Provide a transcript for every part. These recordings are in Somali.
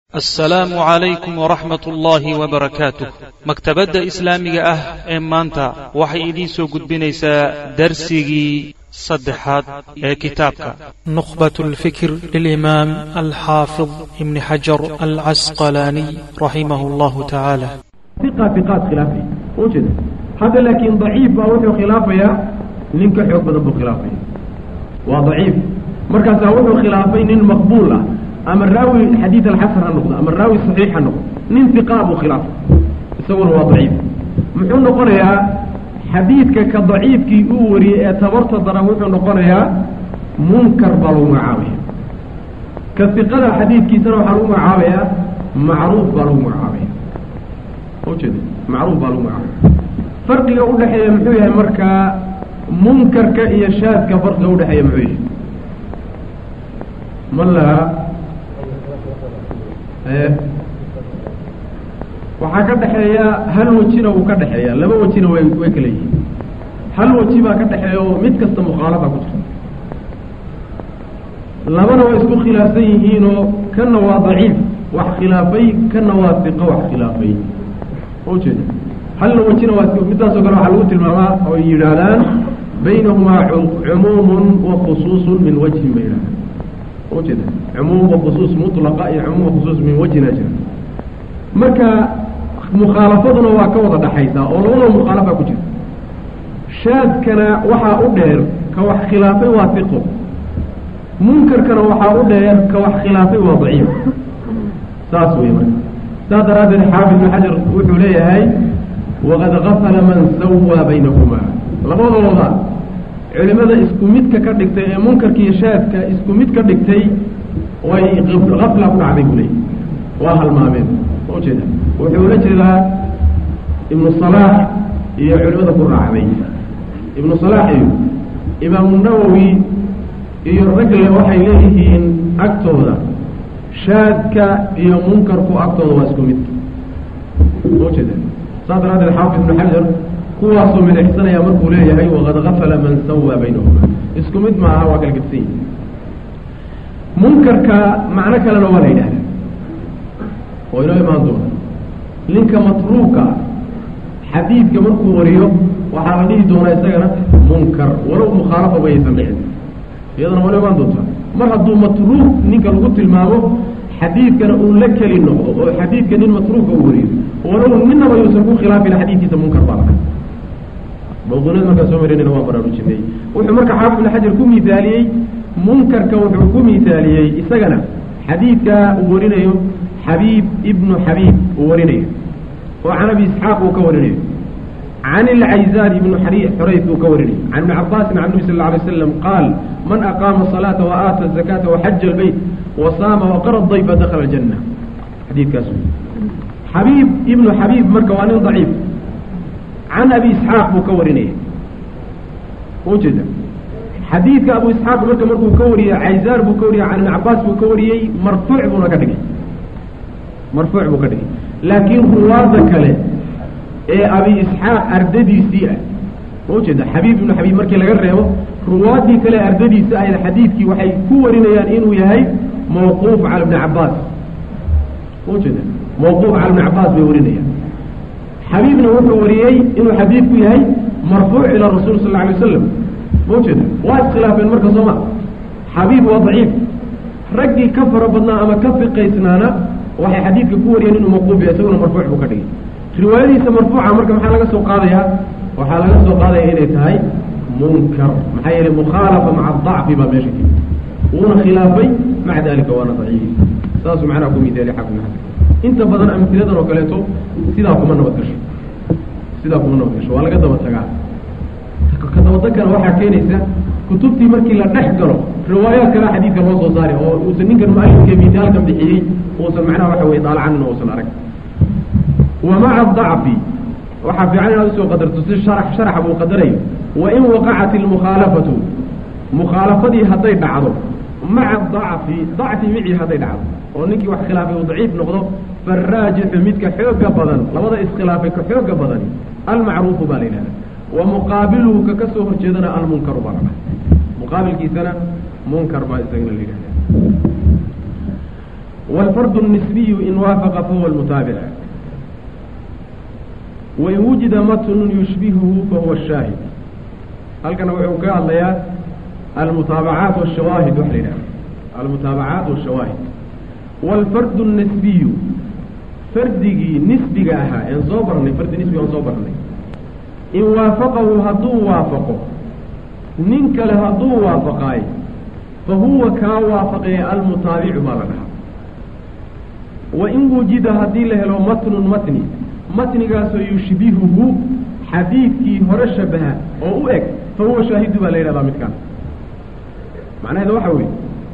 assalaamu calaykum waraxmat ullaahi wabarakaatuh maktabadda islaamiga ah ee maanta waxay idiin soo gudbinaysaa darsigii saddexaad ee kitaabka نخبة الفكر للإمام الحافظ ابن حجر العسقلاني رحمه الله تعالى ثقة ثقات خلافي وجد هذا لكن ضعيف أو وحو خلافيا نينك حق بدن خلافيا وضعيف مركز وحو خلافي نين مقبول أما الراوي حديث الحسن النقطة أما الراوي صحيح النقطة نين ثقة أبو خلاف يسوون هو ضعيف محون نقولها حديثك كضعيف كي أوري اعتبرت ضروح نقولها منكر بلو معاوية كالثقة حديث كي سنو حرو معاوية معروف بلو معاوية وجد معروف بلو معاوية فرق يقول لحيا محوية مركا منكر كإيا شاذ كفرق يقول لحيا محوية من لها waxaa ka dhexeeya hal wejina wuu ka dhexeeya laba wejina way way kala yihiin hal weji baa ka dhexeeya oo mid kasta mukhaalafa ku jirta labana way isku khilaafsan yihiinoo kanna waa daciif wax khilaafay kanna waa siqo wax khilaafay ujeeda halna wejina waa midaasoo kale waxaa lagu tilmaamaa oo yidhaahdaan baynahumaa cumuumun wa khusuusun min wajhin bay yidhahdaan ujeeda cumuum wa khusuus mutlaqa iyo cumuum wa khusuus min wajhina jira marka mukhaalafaduna waa ka wada dhaxaysaa oo labadaba mukhaalafa ku jirta shaadkana waxaa u dheer ka wax khilaafay waa fiqo munkarkana waxaa u dheer ka wax khilaafay waa daciif saas wey marka saas daraaddeed xaafid ibn xajar wuxuu leeyahay waqad gafala man sawaa baynahumaa labadooda culimada isku midka ka dhigtay ee munkarka iyo shaadka isku mid ka dhigtay way afla ku dhacday buu leeyay waa halmaameen ujeeda wuxuu la jeedaa ibnu salaax iyo culimada ku raacday ibnu salaax iyo imaamu nawowi iyo ragle waxay leeyihiin agtooda shaadka iyo munkarku agtooda waa isku mid ujeeda saas daraaddeed xaafid ibnu xajar kuwaasoo midexsanaya markuu leeyahay waqad gafala man sawaa baynahuma isku mid maaha waa kala gedsan yihi munkarka macno kalena waa la yidhahda oo inoo imaan doona ninka matruuka xadiidka markuu wariyo waxaa la dhihi doonaa isagana munkar walow mukhaalafa mayaysan dhicin iyadana waa inoo imaan doontaa mar hadduu matruuk ninka lagu tilmaamo xadiidkana uu la keli noqdo oo xadiidka nin matruuka uu wariyo walow ninaba yuusan ku khilaafin xadiidkiisa munkar baa laga mawduunyada markaa soo marinayna waan baraarujinay wuxuu marka xaafid ibn xajar ku miaaliyey munkarka wuxuu ku miaaliyey isagana xadiidka uu warinayo xabiib ibnu xabiib uu warinayo oo can abi isxaaq uu ka warinayo can ilcayzaan ibnu xurayf uu ka warinayo can ibni cabaasin can nabi sal lla alay slam qaal man aqaama asalaata wa aata azakaata waxaja albayt wasaama waqara dayfa dakhala aljanna xadiidkaas xabiib ibnu xabiib marka waa nin daciif can abi isxaaq buu ka warinaya ujeeda xadiidka abu isxaaq marka markuu ka wariyey cayzaar buu ka wariyey can ibni cabaas buu ka wariyey marfuuc buuna ka dhigay marfuuc buu ka dhigay laakiin ruwaada kale ee abi isxaaq ardadiisii ah ujeeda xabiib ibnu xabiib markii laga reebo ruwaadii kale ardadiisa ahayd xadiidkii waxay ku warinayaan inuu yahay mawquuf cala ibni cabaas ujeeda mawquuf cala ibni cabaas bay warinayaan xabiibna wuxuu wariyey inuu xadiidku yahay marfuuc ila rasuul sal alla alay wasalam maujeeda waa iskhilaafeen marka sooma xabiib waa daciif raggii ka fara badnaa ama ka fiqaysnaana waxay xadiidka ku wariyeen inuu mawquuf yahay isaguna marfuuc buu ka dhigay riwaayadiisa marfuuca marka maxaa laga soo qaadayaa waxaa laga soo qaadaya inay tahay munkar maxaa yeelay mukhaalafa maca adacfi baa meesha kii wuuna khilaafay maca dalika waana daciif saasuu macnaha ku midaaliy xafid ibn xajar inta badan amtiladan oo kaleeto sidaa kuma nabad gasho sidaa kuma nabad gasho waa laga daba tagaa ka dabadagkana waxaa keenaysa kutubtii markii la dhex galo riwaayaad kale xadiidka loo soo saari oo uusan ninkan mualifka mitaalkan bixiyey uusan macnaha waxa weye daalacanin uusan arag wa maca dacfi waxaa fiican inaad usoo qadarto si sharax sharaxa buu qadarayo wa in waqacat ilmukhaalafatu mukhaalafadii hadday dhacdo maca dacfi dacfi micii hadday dhacdo oo ninkii wax khilaafay uu daciif noqdo faraajixu midka xooga badan labada iskhilaafay ka xooga badani almacruufu baa la yidhahda wa muqaabiluhu ka ka soo horjeedana almunkaru baa la dhaha muqaabilkiisana munkar baa isagana la yidhahda wاlfardu الnisbiyu in waafaqa fahuwa اlmutaabic wain wujida matnun yushbihuhu fahuwa الshaahid halkana wuxuu ka hadlayaa almutaabacaat wالshawaahid waxa la yidhaha almutaabacaat wالshawaahid wاlfardu الnisbiyu fardigii nisbiga ahaa een soo barnay fardi nisbiga aan soo barnay in waafaqahu hadduu waafaqo nin kale hadduu waafaqaayo fa huwa kaa waafaqaya almutaabicu baa la dhahaa wain wujida haddii la helo matnun matni matnigaasoo yushbihuhu xadiidkii hore shabaha oo u eg fa huwa shaahidu baa la yidhahdaa midkaan macnaheeda waxa weeye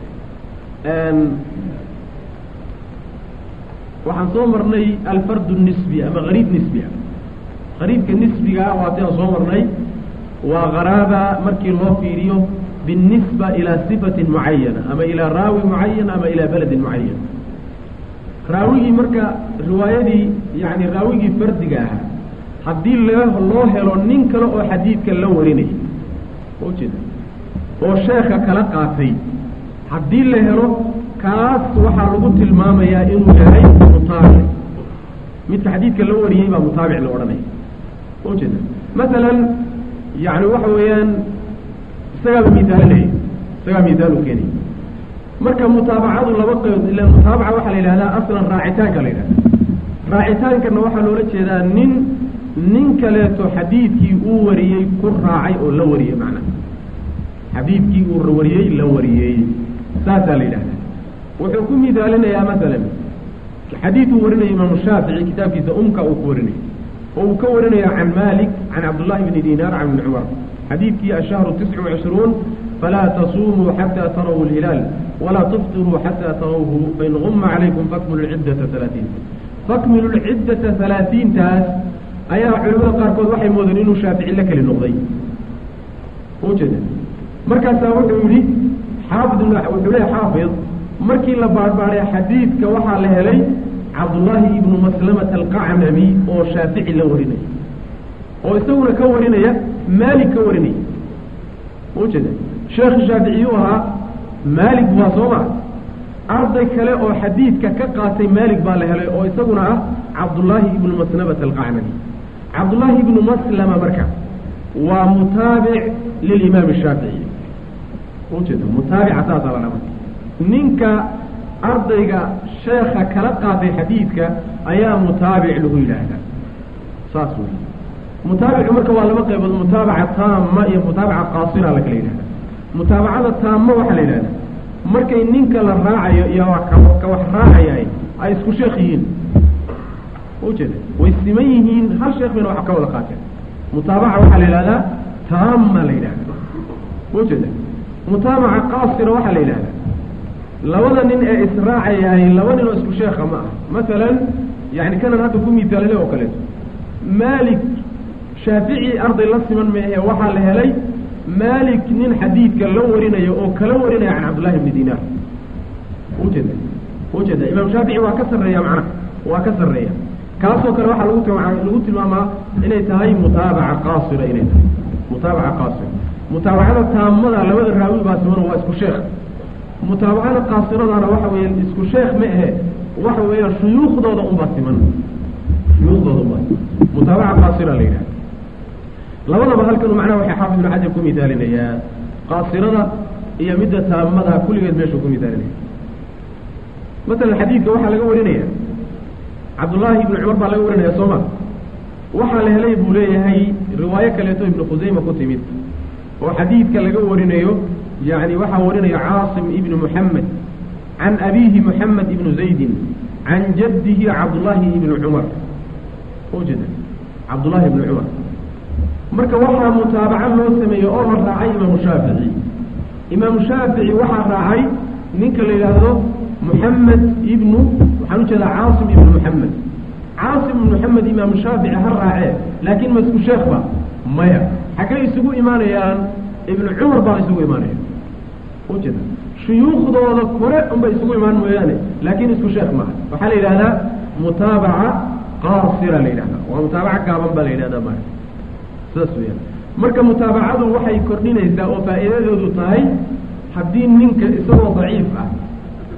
waxaan soo marnay alfardu nisbi ama gariib nisbi ah qariibka nisbigaa waatiaan soo marnay waa qaraaba markii loo fiiriyo binisba ilaa sifatin mucayana ama ilaa raawi mucayan ama ilaa beledin mucayan raawigii marka riwaayadii yani raawigii fardiga ahaa haddii la loo helo nin kale oo xadiidka la warinaya ujeeda oo sheeka kala qaatay haddii la helo kaas waxaa lagu tilmaamayaa inuu yahay mutaabic midka xadiidka la wariyey baa mutaabic la odhanaya ujeeda masalan yani waxa weeyaan isagaaba miaalinaya isagaa miaalu keenaya marka mutaabacadu laba qaybood ila mutaabaca waxaa la yidhahdaa aslan raacitaanka la yidhahda raacitaankana waxaa loola jeedaa nin nin kaleeto xadiidkii uu wariyey ku raacay oo la wariyey macnaha xadiidkii uu wariyey la wariyey saasaa la yidhahdaa wuxuu ku midaalinayaa masalan xadiid uu warinaya imaamu shaafici kitaabkiisa umka uu ku warinaya oo uu ka warinayo can malik can cabdullahi bni dinaar can ibni cumar xadiidkii ashahru tiscu wacishruun falaa tasuumuu xataa taraw lhilaal walaa tuftiruu xataa tarawhu fain guma calaykum fakmilu lciddata halaatiin fakmilu lciddata halaatiintaas ayaa culimada qaarkood waxay moodeen inuu shaafici la keli noqday ujeeda markaasaa wuxuu yihi xaafid wuxuu leeya xaafid markii la baarbaaray xadiidka waxaa la helay cabdullaahi ibnu maslamata alqacnami oo shaafici la warinaya oo isaguna ka warinaya maalik ka warinaya ujeeda sheekhi shaaficiyuu ahaa maalik waa soo maa arday kale oo xadiidka ka qaatay maalik baa la helay oo isaguna ah cabdullaahi ibnu maslamata alqacnami cabdullaahi ibnu maslama marka waa mutaabic lilimaam shaafici ujeeda mutaabica saasaa la dhama ninka ardayga sheekha kala qaatay xadiidka ayaa mutaabic lagu yidhaahdaa saas wey mutaabicu marka waa laba qaybood mutaabaca taama iyo mutaabaca qaasira la kala yidhahda mutaabacada taama waxaa la yidhahda markay ninka la raacayo iyo ka wax raacaya ay isku sheekh yihiin ujeeda way siman yihiin hal sheekh bayna wax ka wada qaateen mutaabaca waxaa la yidhahdaa taama la yidhahda ujeeda mutaabaca qaasira waxaa la yidhahda labada nin ee israacayahay laba nin oo isku sheekha ma ah masalan yani kanan hadda ku miisaalale oo kaleeto maalik shaafici arday la siman maehe waxaa la helay maalik nin xadiidka la warinayo oo kala warinaya can cabdullahi bni dinaar ujeeda ujeeda imaam shaafici waa ka sarreeya macnaha waa ka sarreeya kaasoo kale waxaa lagu lagu tilmaamaa inay tahay mutaabaca qaasira inay tahay mutaabaca qaasira mutaabacada taamada labada raawi baa siman waa isku sheekh mutaabacada qaasiradana waxa weya isku sheekh ma ahe waxa weeyaan shuyuukhdooda unbaa siman shuyuukhdooda unbaa mutaabaca qaasira la yidhahda labadaba halkanu macnaha waxay xaafid ibnu xajar ku misaalinayaa qaasirada iyo midda taamada kulligeed meeshuu ku misaalinaya masalan xadiidka waxaa laga warinaya cabdullaahi ibnu cumar baa laga warinaya soo ma waxaa la helay buu leeyahay riwaayo kaleeto ibnu khusayma ku timid oo xadiidka laga warinayo yani waxaa warinaya caasim ibnu muxamed can abiihi muxamed ibnu zaydin can jaddihi cabdullaahi ibnu cumar ujeeda cabdullaahi ibnu cumar marka waxaa mutaabaco loo sameeyey oo la raacay imaamu shaafici imaamu shaafici waxaa raacay ninka la yidhaahdo muxamed ibnu waxaan ujeedaa caasim ibnu muxamed caasim ibnu muxamed imaamu shaafici ha raacee laakiin ma isku sheekh ba maya xaggay isugu imaanayaan ibnu cumar baa isugu imaanaya ujeeda shuyuukhdooda kore unbay isugu imaan mooyaane laakiin isku sheekh maaha waxaa la yidhahdaa mutaabaca qaasira la yidhahdaa waa mutaabaca gaaban baa la yidhahdaa maa saas weyaan marka mutaabacadu waxay kordhinaysaa oo faa'iidadoodu tahay haddii ninka isagoo daciif ah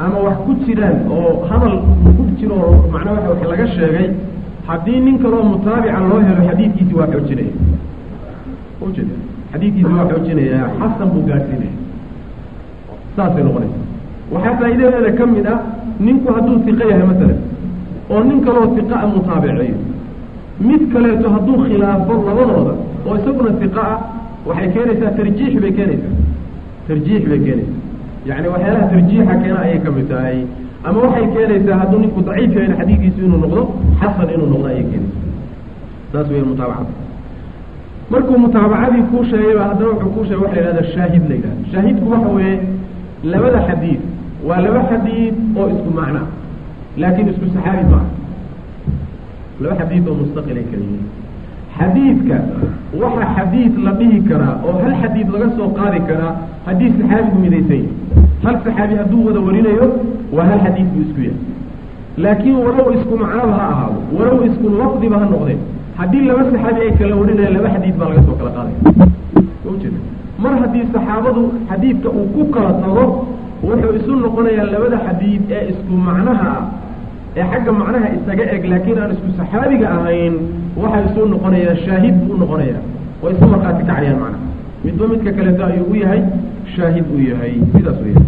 ama wax ku jiraan oo hadal ku jiro oo macnaa waa wax laga sheegay haddii nin kaloo mutaabica loo helo xadiidkiisi waa xoojinaya ujeeda xadiidkiisi waa xoojinaya xasan buu gaadhsiinaya saasay noqonaysa waxaa faa'iidadeeda ka mid ah ninku hadduu siqo yahay masalan oo nin kaloo siqa a mutaabiceeyo mid kaleeto hadduu khilaafo labadooda oo isaguna siqa ah waxay keenaysaa tarjiix bay keenaysaa tarjiix bay keenaysaa yacni waxyaalaha tarjiixa keena ayay ka mid tahay ama waxay keenaysaa hadduu ninku daciif yahay xadiidkiisu inuu noqdo xasan inuu noqdo ayay keenaysaa saas weya mutaabacada markuu mutaabacadii kuu sheegayba haddana wuxuu kuu sheegay waxa la yihahda shaahid la yidhahda shaahidku waxa weeye labada xadiid waa laba xadiid oo isku macna laakiin isku saxaabi maaha laba xadiid oo mustaqilay kala yihiin xadiidka waxa xadiid la dhihi karaa oo hal xadiid laga soo qaadi karaa haddii saxaabigu midaysan yahay hal saxaabi hadduu wada warinayo waa hal xadiid buu isku yahay laakiin walow isku macnaba ha ahaado walow isku lafdiba ha noqdeen haddii laba saxaabi ay kala warinayaan laba xadiid baa laga soo kala qaadaya ujeeda mar haddii saxaabadu xadiidka uu ku kala tago wuxuu isu noqonayaa labada xadiid ee isku macnaha ah ee xagga macnaha isaga eg laakiin aan isku saxaabiga ahayn waxay isu noqonayaa shaahid buu noqonayaa way isu markhaati kacayaan macnaha midba midka kaleeto ayuu u yahay shaahid uu yahay sidaas weya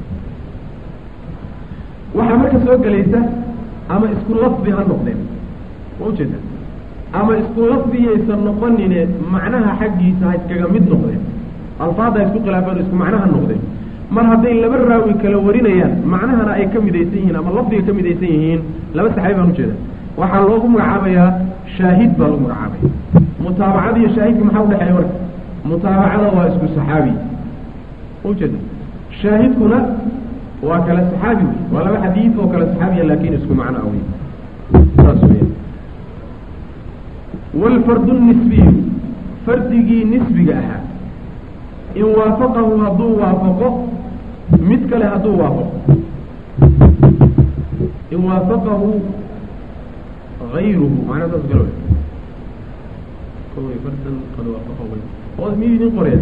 waxaa marka soo gelaysa ama isku lafdi ha noqdeen ma ujeeda ama isku lafdiyaysan noqonine macnaha xaggiisa ha iskaga mid noqdeen alfaada ha isku khilaafeen isku macnaha noqdeen mar hadday laba raawi kala warinayaan macnahana ay ka midaysan yihiin ama lafdiga ka midaysan yihiin laba saxaabi baan ujeeda waxaa loogu magacaabayaa shaahid baa lagu magacaabaya mutaabacada iyo shaahidka maxaa udhexeeya marka mutaabacada waa isku saxaabi ujeeda shaahidkuna waa kala saxaabi wey waa laba xadiid oo kala saxaabiya laakin isku macno ah wey saas weya waalfardu nisbiyu fardigii nisbiga ahaa in waafaqahu hadduu waafaqo mid kale hadduu waafaqo in waafaqahu ayruhu macnaa saas kale wey fardan qad waafaqahu oo miyuu idin qoraya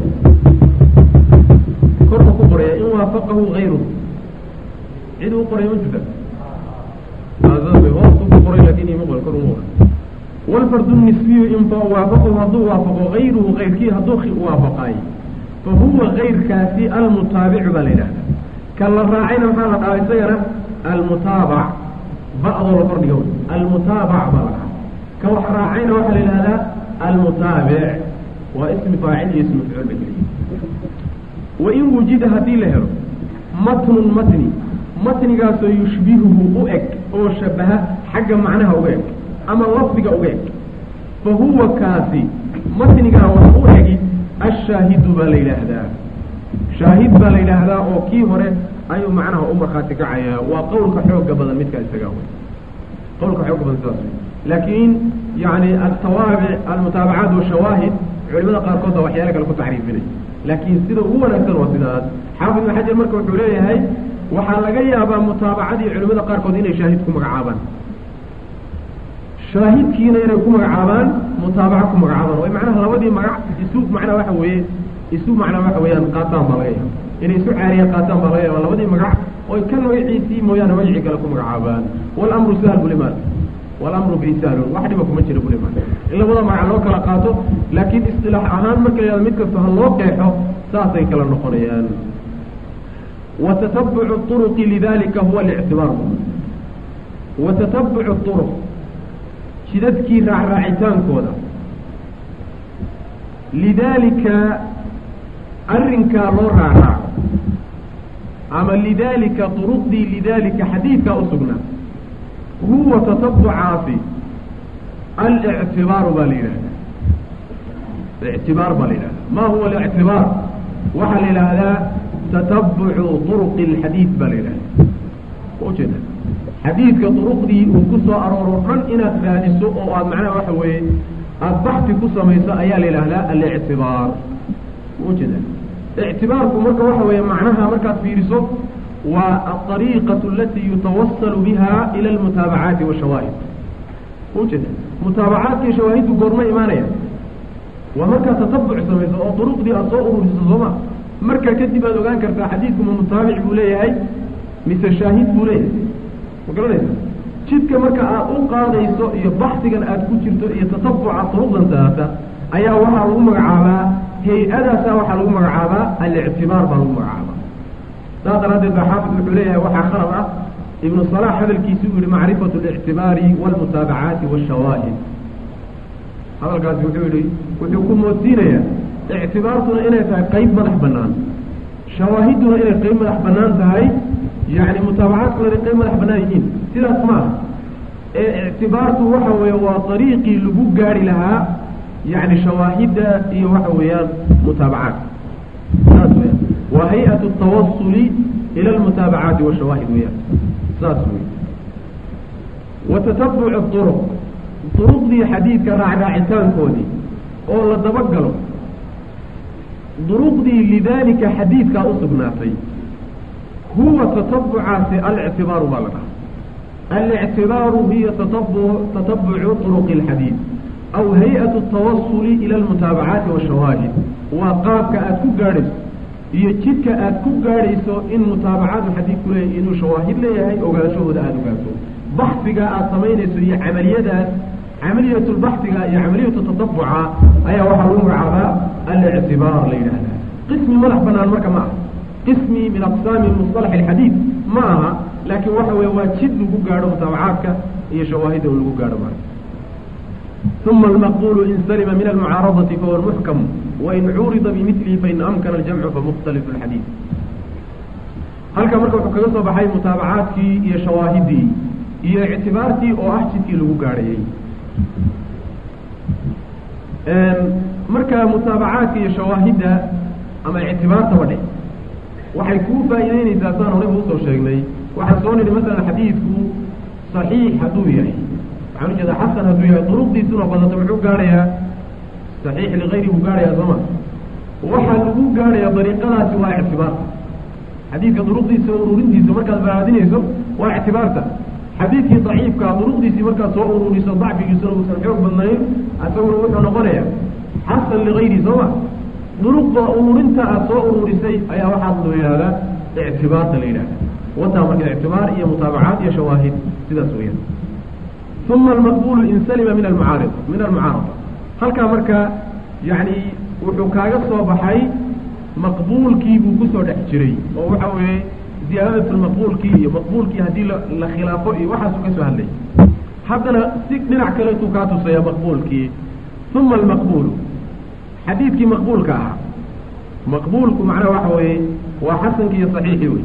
korka ku qoraya in waafaqahu hayruhu cid uu qoraya ma jirta saas wey hoostu ku qoray lakin ima qoray kor uma qoray waalfardu nisbiyu in waafaqahu hadduu waafaqo hayruhu kayrkii hadduu waafaqaay fahuwa kayrkaasi almutaabicu baa la yidhahda ka la raacayna maxaa la dhahaa isagana almutaabac ba'doo la kordhiga wy almutaabac baa la dhahaa ka wax raacayna waxaa la yidhahdaa almutaabic waa ismi faacil iyo ismi mafcuul ba keliya wain wujida haddii la helo matnun matni matnigaasoo yushbihuhu u eg oo shabaha xagga macnaha uga eg ama lafdiga uga eg fa huwa kaasi matnigaa wax u egi ashaahidu baa la yidhaahdaa shaahid baa la yidhaahdaa oo kii hore ayuu macnaha u markhaati kacayaa waa qowlka xooga badan midkaa isagaa wey qowlka xooga badan sidaas wey laakiin yani altawaabic almutaabacaat washawaahid culimada qaarkood baa waxyaala kale ku tacriifinay laakiin sida ugu wanaagsan waa sidaas xaafid ibn xajar marka wuxuu leeyahay waxaa laga yaabaa mutaabacadii culimada qaarkood inay shaahid ku magacaabaan shaahidkiina inay ku magacaabaan mutaabaca ku magacaabaan oo macnaha labadii magac isu macnaa waxa weeye isu macnaa waxa weeyaan qaataan baa laga yaaba inay isu caariya qaataan baa laga yaaba labadii magac oy kan magaciisii mooyaane magacii kale ku magacaabaan walamru sahal bulimaan walamru bisaalun wax dhiba kuma jira bulimaan in labada magac loo kala qaato laakiin istilaax ahaan marka la mid kasta ha loo qeexo saasay kala noqonayaan watatabucu turuqi lidalika huwa alictibaar watatabucu turuq jidadkii raacraacitaankooda lidaalika arrinkaa loo raacraaco ama lidaalika duruqdii lidaalika xadiidkaa u sugnaa huwa tatabucaasi alictibaaru baa la yidhahdaa ictibaar baa la yidhahdaa ma huwa alictibaar waxaa la yidhaahdaa tatabucu duruqi alxadiid baa la yidhahdaa ujeeda xadiidka duruqdii uu ku soo arooro dhan inaad raadiso oo aad macnaha waxa weeye aada baxti ku samayso ayaa la yidhaahdaa alictibaar ujeeda ictibaarku marka waxa weeye macnaha markaad fiiriso waa alariiqatu alatii yutawasalu biha ila almutaabacaati washawaahid ujeeda mutaabacaadkii shawaahiddu goorma imaanaya waa markaad tatabuc samayso oo duruqdii aad soo ururiso sooma marka kadib aad ogaan kartaa xadiidku ma mutaabic buu leeyahay mise shaahid buu leeyahay ma garanaysa jidka marka aad u qaadayso iyo baxsigan aad ku jirto iyo tatabuca turuqdan taata ayaa waxaa lagu magacaabaa hay-adaasa waxaa lagu magacaabaa alictibaar baa lagu magacaabaa saas daraaddeed baa xaafid wuxuu leeyahay waxaa khalad ah ibnu salaax hadalkiisi uu yihi macrifatu اlictibaari wاlmutaabacaati wاshawaahid hadalkaasi wuxuu yihi wuxuu ku moodsiinayaa ictibaartuna inay tahay qeyb madax banaan shawaahiduna inay qeyb madax banaan tahay yani mutaabacaadkuna inay qeyb madax banaan yihiin sidaas ma aha ee ictibaartu waxa weeye waa ariiqii lagu gaari lahaa yani shawaahidda iyo waxa weeyaan mutaabacaadka saas weyaan waa hay-at tawasuli ila almutaabacaati washawaahid weyaan saas wey wa tatabuc duruq duruqdii xadiidka raacraacitaankoodii oo la dabagalo duruqdii lidaalika xadiidkaa u sugnaatay huwa tatabucaasi alictibaaru baa la dhaha alictibaaru hiya tatabu tatabucu turuqi اlxadiid aw hay-at اtawasuli ila almutaabacaati washawaahid waa qaabka aad ku gaadhayso iyo jidka aad ku gaadhayso in mutaabacaadu xadiidku leeyahy inuu shawaahid leeyahay ogaanshahooda aada ogaato baxsiga aad samaynayso iyo camaliyadaas camaliyat lbaxiga iyo camaliyatu tatabuca ayaa waxaa lagu magacaabaa alictibaar la yidhaahdaa qismi madax banaan marka ma aha qismi min aqsaami musطalax alxadiid ma aha laakiin waxa weeye waa jid lagu gaadho mutaabacaadka iyo shawaahidda u lagu gaadho marka uma almaqbulu in salima min almucaaradati fahuwa muxkam wain curida bimilihi fain amkana aljamcu famukhtalifu alxadiid halka marka wuxuu kaga soo baxay mutaabacaadkii iyo shawaahiddii iyo ictibaartii oo ah jidkii lagu gaadhayey marka mutaabacaadka iyo shawaahidda ama ictibaartaba dhe waxay kuu faa'iideynaysaa saan horayba usoo sheegnay waxaan soo nidhi masalan xadiidku saxiix hadduu yahay waxaan ujeedaa xasan hadduu yahay duruqdiisuna badato muxuu gaadhayaa saxiix ligayri buu gaadhayaa sooma waxaa lagu gaadhayaa dariiqadaasi waa ictibaarta xadiidka duruqdiisa ururintiisa markaad baraadinayso waa ictibaarta xadiidkii daciifkaa duruqdiisii markaad soo ururiso dacfigiisuna uusan xoog badnayn isaguna wuxuu noqonayaa xasan ligayri sooma duruqda ururinta aad soo ururisay ayaa waxaa loo yihahdaa ictibaarta la yidhahda wataa marka ictibaar iyo mutaabacaat iyo shawaahid sidaas weyaan uma almaqbulu in salima min almucaarid min almucaarada halkaa marka yani wuxuu kaaga soo baxay maqbuulkii buu kusoo dhex jiray oo waxa weeye ziyaadatu maqbuulkii iyo maqbuulkii haddii la khilaafo iyo waxaasuu ka soo hadlay haddana si dhinac kaleetuu kaa tusaya maqbuulkii uma almaqbulu xadiidkii maqbuulka ahaa maqbuulku macnaha waxa weeye waa xasankii iyo saxiixii wey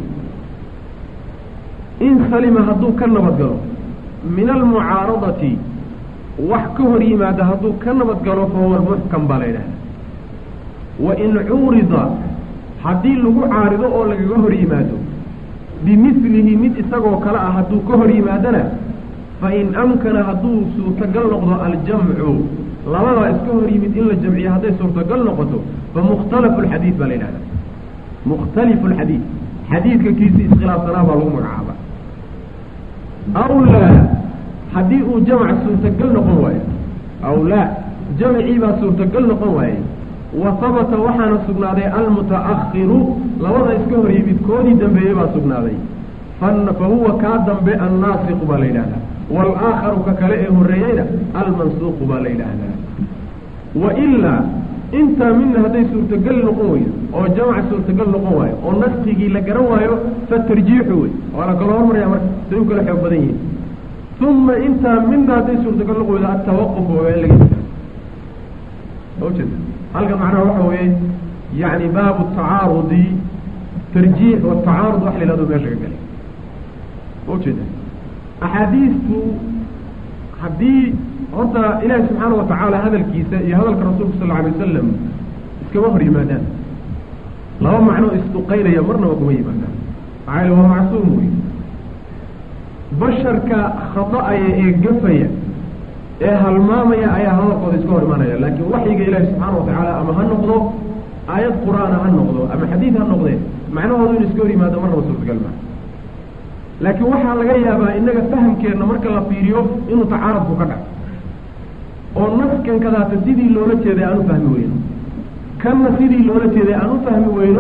in salima hadduu ka nabadgalo min almucaaradati wax ka hor yimaada hadduu ka nabadgalo fahuwa muxkam baa la yidhahda wain cuurida haddii lagu caarido oo lagaga hor yimaado bimilihi mid isagoo kale ah hadduu ka hor yimaadana fain amkana hadduu suurtagal noqdo aljamcu labadaa iska hor yimid in la jamciyo hadday suurtagal noqoto famukhtalafu alxadiid baa la yidhahda mukhtalifu alxadiid xadiidka kiisi iskhilaafsanaa baa lagu magacaaba aw laa haddii uu jamc suurtagal noqon waayo aw laa jamcii baa suurtagal noqon waaye wa habata waxaana sugnaaday almuta'akhiru labada iska hor yimid koodii dambeeyey baa sugnaaday fa huwa kaa dambe annaasiqu baa la yidhahdaa waalaakharu ka kale ee horreeyeyna almansuuqu baa la yidhaahdaa wa ilaa intaa midna hadday suurtagal noqon weydo oo jamc suurtagal noqon waayo oo naskigii la garan waayo fatarjiixu wey waa la kala hormaraya marka say u kala xoog badan yihiin uma intaa midna hadday suurtagal noqon weydo atawaquf waa in laga ujeeda halkan macnaha waxa weeye yani baabu tacaarudi tarjiix watacaarud wax la yihahdo meesha ka galay ujeeda axaadiistu haddii horta ilaahi subxaana watacaala hadalkiisa iyo hadalka rasuulka sal alla alay wasalam iskama hor yimaadaan laba macnoo isduqaynaya marnaba kuma yimaadaan maxaa yale waa macsuum wey basharka khada-aya ee gafaya ee halmaamaya ayaa hadalkooda iska hor imaanaya laakiin waxyiga ilaahi subxaana watacaala ama ha noqdo aayad qur-aana ha noqdo ama xadiid ha noqdee macnahoodu inu iska hor yimaado marnaba suurtagal maa laakiin waxaa laga yaabaa inaga fahamkeenna marka la fiiriyo inuu tacaarudku ka dhaco oo naskan kadaata sidii loola jeeday aan u fahmi weyno kanna sidii loola jeeday aan u fahmi weyno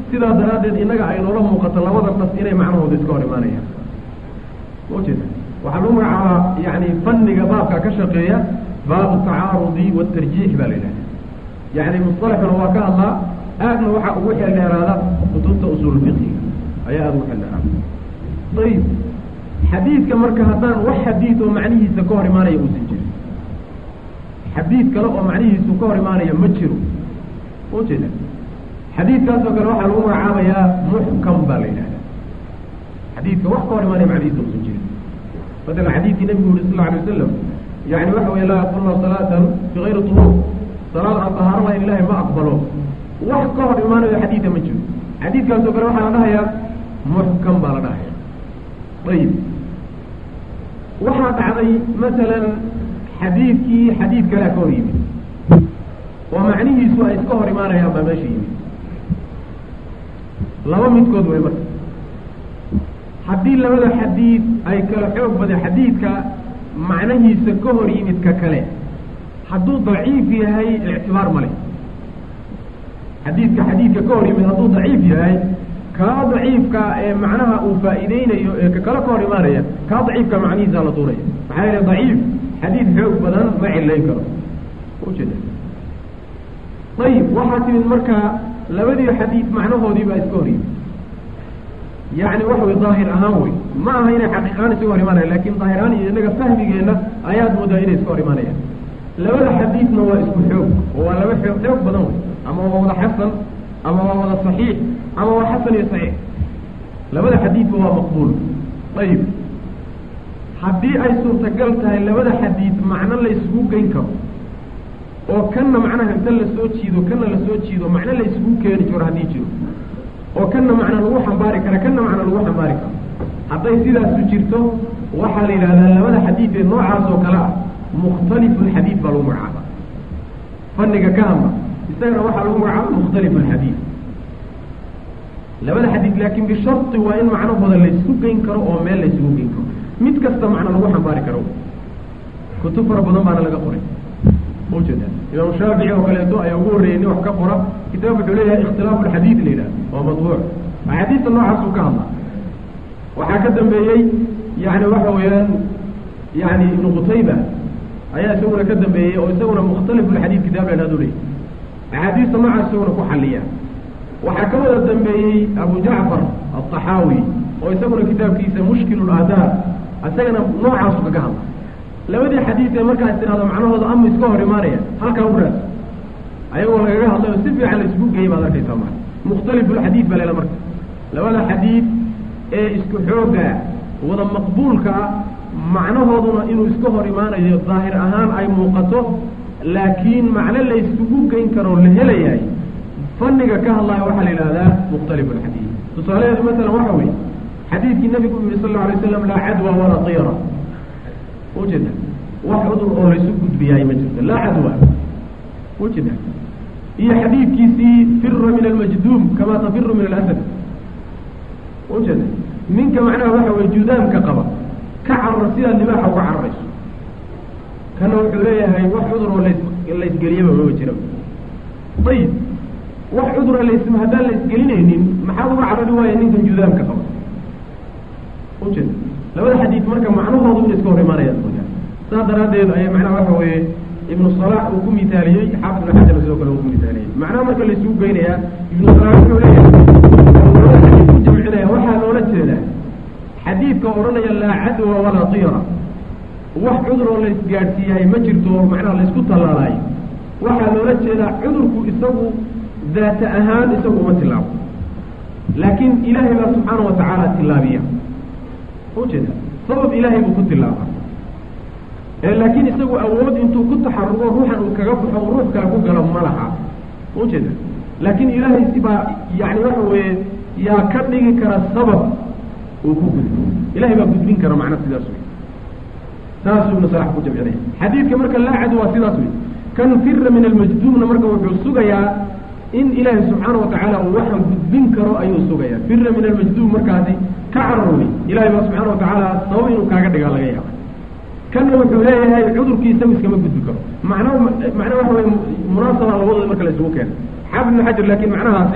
sidaa daraaddeed innaga ay noola muuqato labada nas inay macnahooda iska hor imaanayaan ma ujeeda waxaa lagu magacaabaa yani fanniga baabka ka shaqeeya baabu tacaarudi waatarjiix baa la yidhahda yani musalaxuna waa ka hadlaa aadna waxaa ugu xeeldheeraada kutubta usuul fiqiga ayaa aada ugu xeeldheeraada ayib xadiidka marka haddaan wax xadiid oo macnihiisa ka hor imaanaya uusan jirin xadiid kale oo macnihiisu ka hor imaanaya ma jiro ma ujeeda xadiidkaasoo kale waxaa lagu magacaabayaa muxkam baa la yidhahda xadiidka wax ka hor imaanaya macnihiisa uusan jirin maala xadiidkii nabigu yuri sal alay wasalam yani waxa wey laa yaqulna salaatan bigayri turuur salaad aan tahaaro lahayn ilahay ma aqbalo wax ka hor imaanayo xadiida ma jiro xadiidkaasoo kale waxaa la dhahayaa muxkam baa la dhahaya ayib waxaa dhacday masalan xadiidkii xadiid kalea ka hor yimid oo macnihiisu ay iska hor imaanayaan baa meesha yimid laba midkood way marka haddii labada xadiid ay kala xoog badan xadiidka macnahiisa ka hor yimid ka kale hadduu daciif yahay ictibaar male xadiidka xadiidka ka hor yimid hadduu daciif yahay kaa daciifka ee macnaha uu faa'iideynayo ee ka kale ka hor imaanaya kaa daciifka macnihiisa la tuuraya maxaa yeele daciif xadiid xoog badan ma cilayn karo ujeeda ayib waxaa timid marka labadii xadiid macnahoodii baa iska hor yimid yani waxa wey daahir ahaan wey ma aha inay xaqiiqaan isaga hor imaanaya lakin daahir ahaan iyo inaga fahmigeenna ayaad moodaa inay iska hor imaanayaan labada xadiidna waa isku xoog oo waa laba xoog xoog badan wey ama waa wada xasan ama waa wada saxiix ama waa xasan iyo saxiix labada xadiidba waa maqbuul ayib haddii ay suurtagal tahay labada xadiid macno la isugu geyn karo oo kanna macnaha inta lasoo jiido kanna lasoo jiido macno la isugu keeni jiro haddii jiro oo kanna macna lagu xambaari kara kanna macna lagu xambaari karo hadday sidaasu jirto waxaa la yidhahdaa labada xadiid ee noocaas oo kale ah mukhtalifu lxadiid baa lagu magacaaba fanniga ka hadla isagana waxaa lagu magacaaba mukhtalifu lxadiid labada xadiid laakin bisharti waa in macnahooda laysku geyn karo oo meel laysugu geyn karo mid kasta macna lagu xambaari karo kutub fara badan baana laga qoray ujeeda imaam shaafici oo kaleeto ayaa ugu horreeyey nin wax ka qora kitaab wuxuu leeyahay ikhtilaafu lxadiid la yidhaha waa matbuuc axaadiista noocaasuu ka hadla waxaa ka dambeeyey yani waxa weeyaan yani ibnu qutayba ayaa isaguna ka dambeeyey oo isaguna mukhtalif lxadiid kitaab la hadu leeyahy axaadiista noocaas isaguna ku xaliya waxaa ka wada dambeeyey abu jacfar alطaxaawi oo isaguna kitaabkiisa mushkil laadaar isagana noocaasu kaga hadla labadii xadiid ee markaas tirahdo macnahooda ama iska hor imaanaya halkaa u raas ayagoo lagaga hadlayo si fiican la isugu geeyay baad arkaysaa maa mukhtalifulxadiid baa lela marka labada xadiid ee isku xooga wada maqbuulka ah macnahooduna inuu iska hor imaanayo daahir ahaan ay muuqato laakiin macno la isugu geyn karoo la helayahay fanniga ka hadlaya waxaa la yidhahdaa mukhtalifulxadiid tusaalaheedu masalan waxa weeye xadiidkii nabigu u yihi sal lla alay slam laa cadwa walaa tira ujeeda wax cudur oo laysu gudbiyaay ma jirto laa cadwa ujeeda iyo xadiidkiisii fira min almajduum kama tafiru min alasad ujeeda ninka macnaha waxa weye judaamka qaba ka carara sidaad libaaxa uga cararayso kana wuxuu leeyahay wax cudur oo las laysgeliyaba mama jira ayib wax cudura las haddaan laysgelinaynin maxaad uga carari waaya ninkan judaamka qaba ujeeda labada xadiid marka macnahoodu ina iska hor imaanayaan mooyaa saas daraaddeed ayaa macnaha waxa weeye ibnu salax uu ku mitaaliyey xaafid ibnu xajar sidoo kale uu ku mitaaliyey macnaha marka laysugu geynayaa ibnu salax wuxuu leeyahay labada xadiid ku jamcinaya waxaa loola jeedaa xadiidka odhanaya laa cadwa walaa tira wax cudur oo laysgaadhsiiyahay ma jirto oo macnaha laysku tallaalaayo waxaa loola jeedaa cudurku isagu daata ahaan isagu uma tilaabo laakiin ilaahay baa subxaana wa tacaala tilaabiya ujeeda sabab ilaahay buu ku tilaaba laakiin isagu awood intuu ku taxarugo ruuxan uu kaga baxo u ruux kale ku galo ma laha ujeeda laakiin ilaahay sibaa yani waxa weeye yaa ka dhigi kara sabab uu ku gudbo ilahay baa gudbin kara macna sidaas wey saasuu ibnu salax ku jamcinaya xadiidka marka laa cadwa sidaas wey kan fira min almajduumna marka wuxuu sugayaa in ilaahay subxaana watacaala uu waxan gudbin karo ayuu sugayaa fira min almajduum markaasi ka cararwey ilahay baa subxaana watacaala sabab inuu kaaga dhigaa laga yaaba kanna wuxuu leeyahay cudurkii isagu iskama gudbi karo macna macna waxa weye munaasaba labadooda marka la isugu keena xaafid ibnu xajar laakiin macnahaasi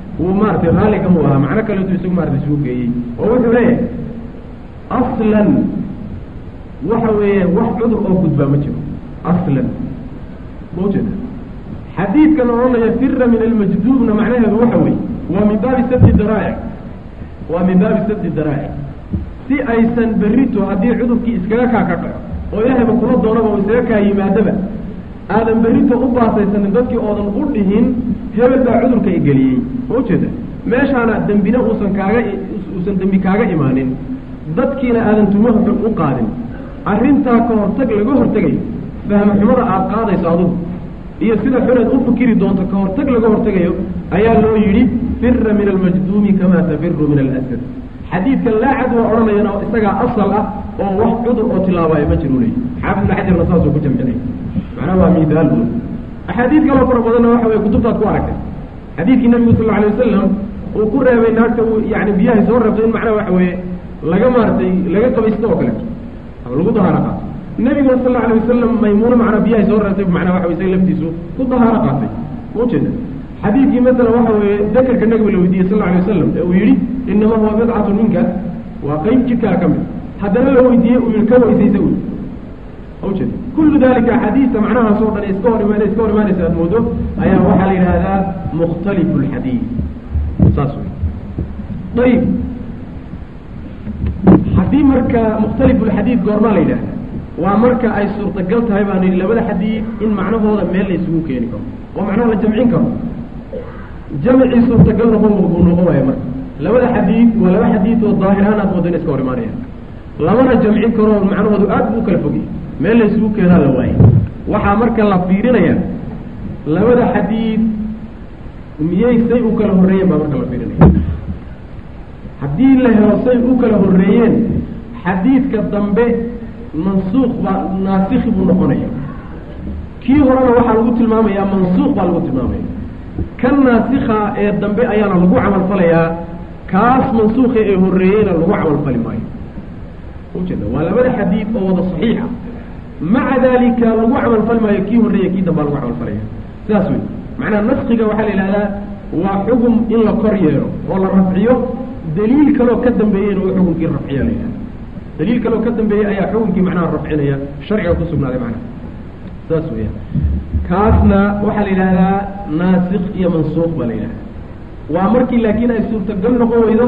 wuu maaratay raalli kamuu ahaa macno kaleetu isagu maarata isugu geeyey oo wuxuu leeyahay aslan waxa weeye wax cudur oo gudbaa ma jiro aslan ma ujeeda xadiidkan odhanaya fira min almajduubna macnaheedu waxa weeye waa min baabi sabdi daraa'ic waa min baabi sabdi daraa'ic si aysan berrito haddii cudurkii iskaga kaa ka dhaco oo ilaahayba kula doonaba oo isaga kaa yimaadaba aadan berrito u baasaysanin dadkii oodan u dhihin hebel baa cudurka igeliyey ma ujeeda meeshaana dembina uusan kaaga uusan dembi kaaga imaanin dadkiina aadan tumaha xun u qaadin arrintaa ka hortag laga hortegayo fahmo xumada aada qaadayso adugu iyo sida xuneed u fikiri doonto ka hortag laga hortegayo ayaa loo yidhi fira min almajduumi kamaa tafiru min alasad xadiidkan laa cadwa odhanayana isagaa asal ah oo wax cudur oo tilaabaayo ma jiru leey xaafid ibn xajarna saasuu ku jamcinay macnaha waa midaal buul axaadiid kaloo fara badanna waxa weye kutubtaad ku aragtay xadiidkii nabigu sal alay wasalam uu ku reebay naagta uu yani biyahay soo reebtay in macnaha waxa weeye laga maaratay laga qabaysto oo kaleeto ama lagu dahaaro qaato nebiguna sal alla alay wasalam maymuuna macnaa biyahay soo reebtay macnaa waxa wey isaga laftiisu ku dahaaro qaatay ma ujeeda xadiidkii masalan waxa weeye dakarka nabiga la weydiiyey sal alla alay wasalam ee uu yidhi inama huwa bidcatun minka waa qeyb jidkaa ka mid haddana la weydiiyey uu yihi ka weysaysa wy ujeeda kullu dalika axaadiista macnahaas oo dhan iska hor imaan iska hor imaanaysa aad moodo ayaa waxaa la yidhaahdaa mukhtalifu lxadiid saas wey ayib haddii marka mukhtalifu lxadiid goormaa la yidhahda waa marka ay suurtagal tahay baan yidhi labada xadiid in macnahooda meel la isugu keeni karo oo macnaha la jamcin karo jamcii suurtagal noqon buu noqon waaya marka labada xadiid waa laba xadiid oo daahirahaan aad moodo in iska hor imaanayaan lamana jamcin karo macnahoodu aad buu ukala fogay meel la isugu keenaa la waayay waxaa marka la fiirinaya labada xadiid miyay say u kala horreeyeen baa marka la fiirinaya haddii la helo say u kala horreeyeen xadiidka dambe mansuuq baa naasikhi buu noqonaya kii horena waxaa lagu tilmaamayaa mansuuq baa lagu tilmaamaya kan naasikha ee dambe ayaana lagu camalfalayaa kaas mansuukha ee horreeyeyna lagu camalfali maayo ujeeda waa labada xadiid oo wada saxiixa maca dalika lagu camalfali maayo kii horreeya kii dambaa lagu camalfalaya sidaas wey macnaha naskiga waxaa la yidhahdaa waa xugum in la kor yeelo oo la rafciyo daliil kaloo ka dambeeyeyna uu xukunkii rafciya la yidhahda daliil kaloo ka dambeeyey ayaa xukunkii macnaha rafcinaya sharciga ku sugnaaday macnaha saas weya kaasna waxaa la yidhahdaa naasikh iyo mansuuq baa la yidhahda waa markii laakiin ay suurtagal noqon weydo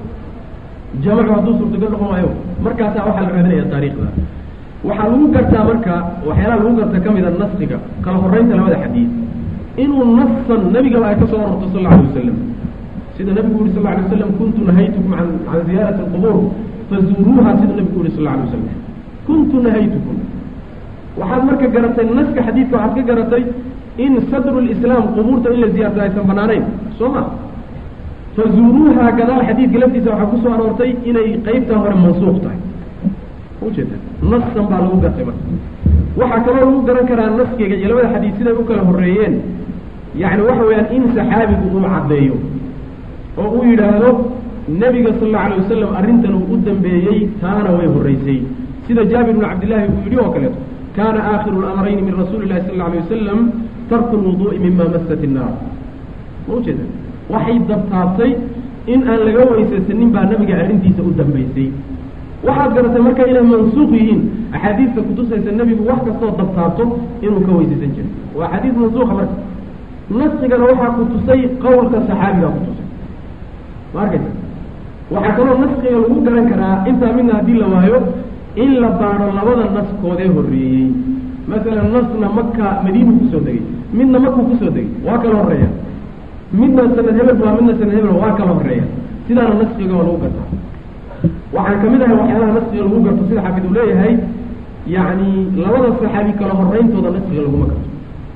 jamacu hadduu suurtagal noqon waayo markaasaa waxaa la raadinaya taariikhda waxaa lagu gartaa marka waxyaalaha lagu garta ka mida naskiga kala horeynta labada xadiid inuu nasan nebigaba ay ka soo arorto sal alla alay wasalam sida nabigu yuri sal la alay wasalam kuntu nahaytukum an can ziyaarati alqubuur fazuuruuha sida nabigu yuri sal la alay wasalam kuntu nahaytukum waxaad marka garatay naska xadiidka waxaad ka garatay in sadru lislaam qubuurta in la ziyaarta aysan banaanayn soo ma fazuuruuha gadaal xadiidka laftiisa waxaa kusoo aroortay inay qeybtaa hore mansuuq tahay ujeeda nasan baa lagu gartay marka waxaa kaloo lagu garan karaa naskiga iyo labada xadiid siday u kala horreeyeen yacni waxa weeyaan in saxaabigu uu caddeeyo oo uu yidhaahdo nebiga sal alla alay wasalam arrintan uu u dambeeyey taana way horreysay sida jaabir bnu cabdillaahi uu yidhi oo kaleeto kaana aakhiru lamrayni min rasuuli llahi sal alla alay wasalam tarku lwuduu'i mima masat innaar ma ujeeda waxay dabtaabtay in aan laga weysaysanin baa nabiga arrintiisa u dambaysay waxaad garatay marka inay mansuuq yihiin axaadiidta kutusaysa nebigu wax kastoo dabtaabto inuu ka weysaysan jiray waa xadiid mansuuqa marka naskigana waxaa kutusay qowlka saxaabigaa kutusay ma arkaysa waxaa kaloo naskiga lagu garan karaa intaa midna haddii la waayo in la baaro labada naskoodee horreeyey masalan nasna maka madiinu kusoo degay midna makuu kusoo degay waa kala horreeya midna sanad hebel waa midna sanad hebel waa kala horreeya sidaana naskiga waa lagu gartaa waxaan ka mid ahay waxyaalaha naskiga lagu garto sida xaafid uu leeyahay yacni labada saxaabi kala horreyntooda naskiga laguma garto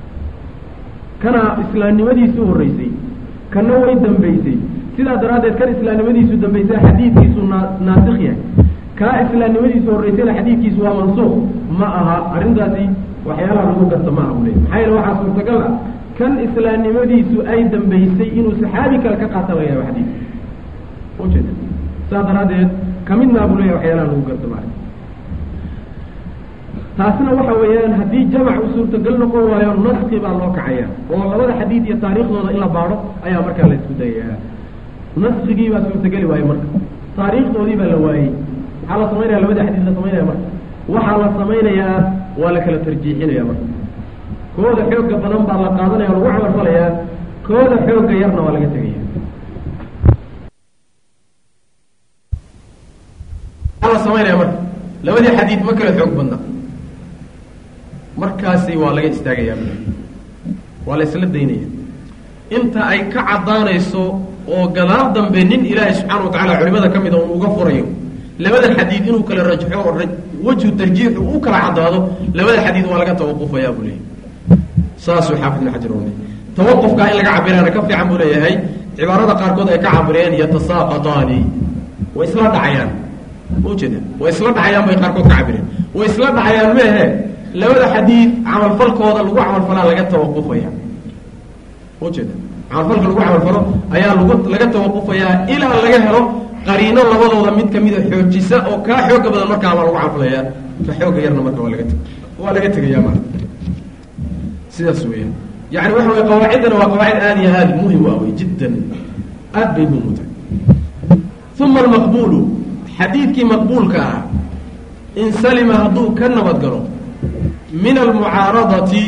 kana islaamnimadiisu horreysay kana way dambeysay sidaa daraaddeed kan islaamnimadiisu dambeysay xadiidkiisu naa naasikh yahay kaa islaamnimadiisu horreysayna xadiidkiisu waa mansuuq ma aha arrintaasi waxyaalaha lagu garto ma aha buu leeyahy maxaa yeele waxaa suurtagal ah kan islaamnimadiisu ay dambeysay inuu saxaabi kale ka qaata laga yaabo xadiid ujeeda saas daraaddeed kamidnaa buu leeyahy waxyaalaha lagu garto maarka taasna waxa weeyaan haddii jamac u suurtagal noqon waayo naski baa loo kacaya oo labada xadiid iyo taariikhdooda in la baadho ayaa markaa la isku dayayaa naskigii baa suurtageli waaye marka taariikhdoodii baa la waayey maxaa la samaynaya labada xadiid la samaynaya marka waxaa la samaynayaa waa la kala tarjiixinaya marka kooda xooga badan baa la qaadanaya o lagu camalfalayaa kooda xooga yarna waa laga tegaya maxaa la samaynaya marka labadii xadiid ma kala xoog badna markaasi waa laga istaagayaa waa la isla daynaya inta ay ka caddaanayso oo gadaal dambe nin ilaahay subxaana wa tacala culimada ka mida un uga furayo labada xadiid inuu kala rajxo oo wejhu tarjiixu u kala caddaado labada xadiid waa laga tawaqufayaa buu leeyahy saasuu xaafid ibn xajar ule tawaqufkaa in laga cabiraana ka fiican buu leeyahay cibaarada qaarkood ay ka cabireen yatasaaqataani way isla dhacayaan ma ujeeda way isla dhacayaan bay qaarkood ka cabireen way isla dhacayaan meehe labada xadiid camalfalkooda lagu camalfalaa laga tawaqufaya ujeeda camalfalka lagu camalfalo ayaa lagu laga tawaqufayaa ilaa laga helo qariino labadooda mid kamida xoojisa oo kaa xooga badan markaa baa lagu camalfalayaa ka xooga yarna marka waa laga teg waa laga tegaya marka sidaas weeyaan yani waxa wey qawaaciddana waa qawaacid aada iyo aada muhim u ah wey jiddan aad bay muhim u tahay uma almaqbulu xadiidkii maqbuulka ah in salima hadduu ka nabad galo min almucaaradati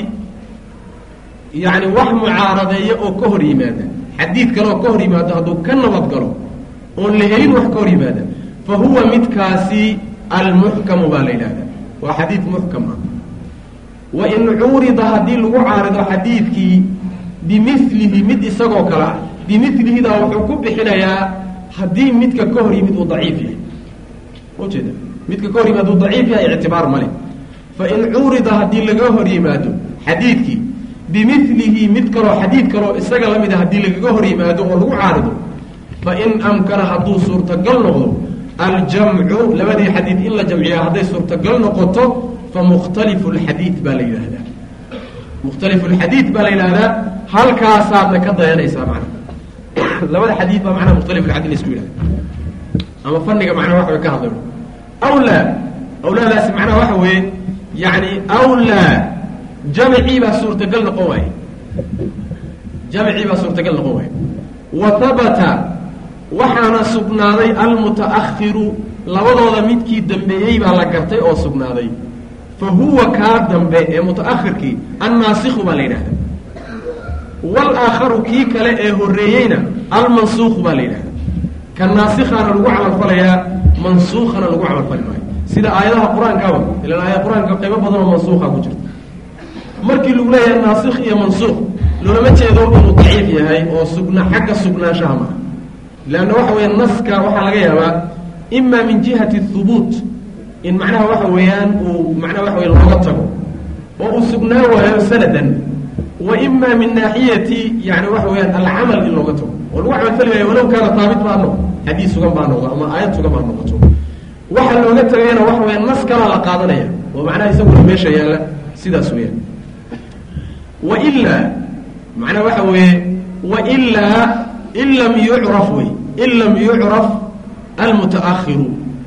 yani wax mucaaradeeya oo ka hor yimaada xadiid kale oo ka hor yimaado hadduu ka nabad galo oon la helin wax ka hor yimaada fa huwa midkaasi almuxkamu baa la yidhahda waa xadiid muxkam ah wain cuurida haddii lagu caarido xadiidkii bimilihi mid isagoo kale ah bimilihidaa wuxuu ku bixinayaa haddii midka ka hor yimid uu daciif yahay ujeeda midka ka hor yimid hadduu daciif yahay ictibaar male fain cuurida haddii laga hor yimaado xadiidkii bimilihi mid kaloo xadiid kaloo isaga la mid a haddii lagaga hor yimaado oo lagu caarido fain amkana hadduu suurtagal noqdo aljamcu labadii xadiid in la jamciya hadday suurtagal noqoto famukhtalifu lxadiid baa la yidhaahdaa mukhtalifu lxadiid baa la yidhahdaa halkaasaadna ka dayanaysaa macnaha labada xadiid baa macnaha mukhtalifu lxadiid laisku yidhahda ama faniga macnaha waxa way ka hadlayo awlaa awlaadaasi macnaha waxa weeye yani awlaa jamcii baa suurtagal noqon waaye jamcii baa suurtagal noqon waaye wa habata waxaana sugnaaday almuta'ahiru labadooda midkii dambeeyey baa la gartay oo sugnaaday fa huwa kaa dambe ee muta'ahirkii annaasikhu baa la yidhahda walaakharu kii kale ee horreeyeyna almansuukhu baa la yidhahda ka naasikhaana lagu camalfalayaa mansuukhana lagu camalfali maayo sida aayadaha qur-aankaaba ilaan aayad qur-aanka qaybo badan oo mansuukha ku jirta markii lagu leeyahay naasikh iyo mansuukh loolama jeedo inuu daciif yahay oo sugna xagga sugnaanshaha maaha leanna waxa weya naska waxaa laga yaabaa ima min jihati hubuut in macnaha waxa weeyaan uu macnaha waxa weya looga tago oo uu sugnaa waayo sanadan wa ima min naaxiyati yani waxa weeyaan alcamal in looga tago oo lagu camalfali waayo walow kaana taabit baa noqdo xadiis sugan baa noqdo ama aayad sugan baa noqoto waxa looga tagayana waxa weya nas kalaa la qaadanaya oo macnaha isaguna meesha yaalla sidaas weeyaan wailaa macnaha waxa weeye wailaa in lam yucraf wey in lam yucraf almutaahiru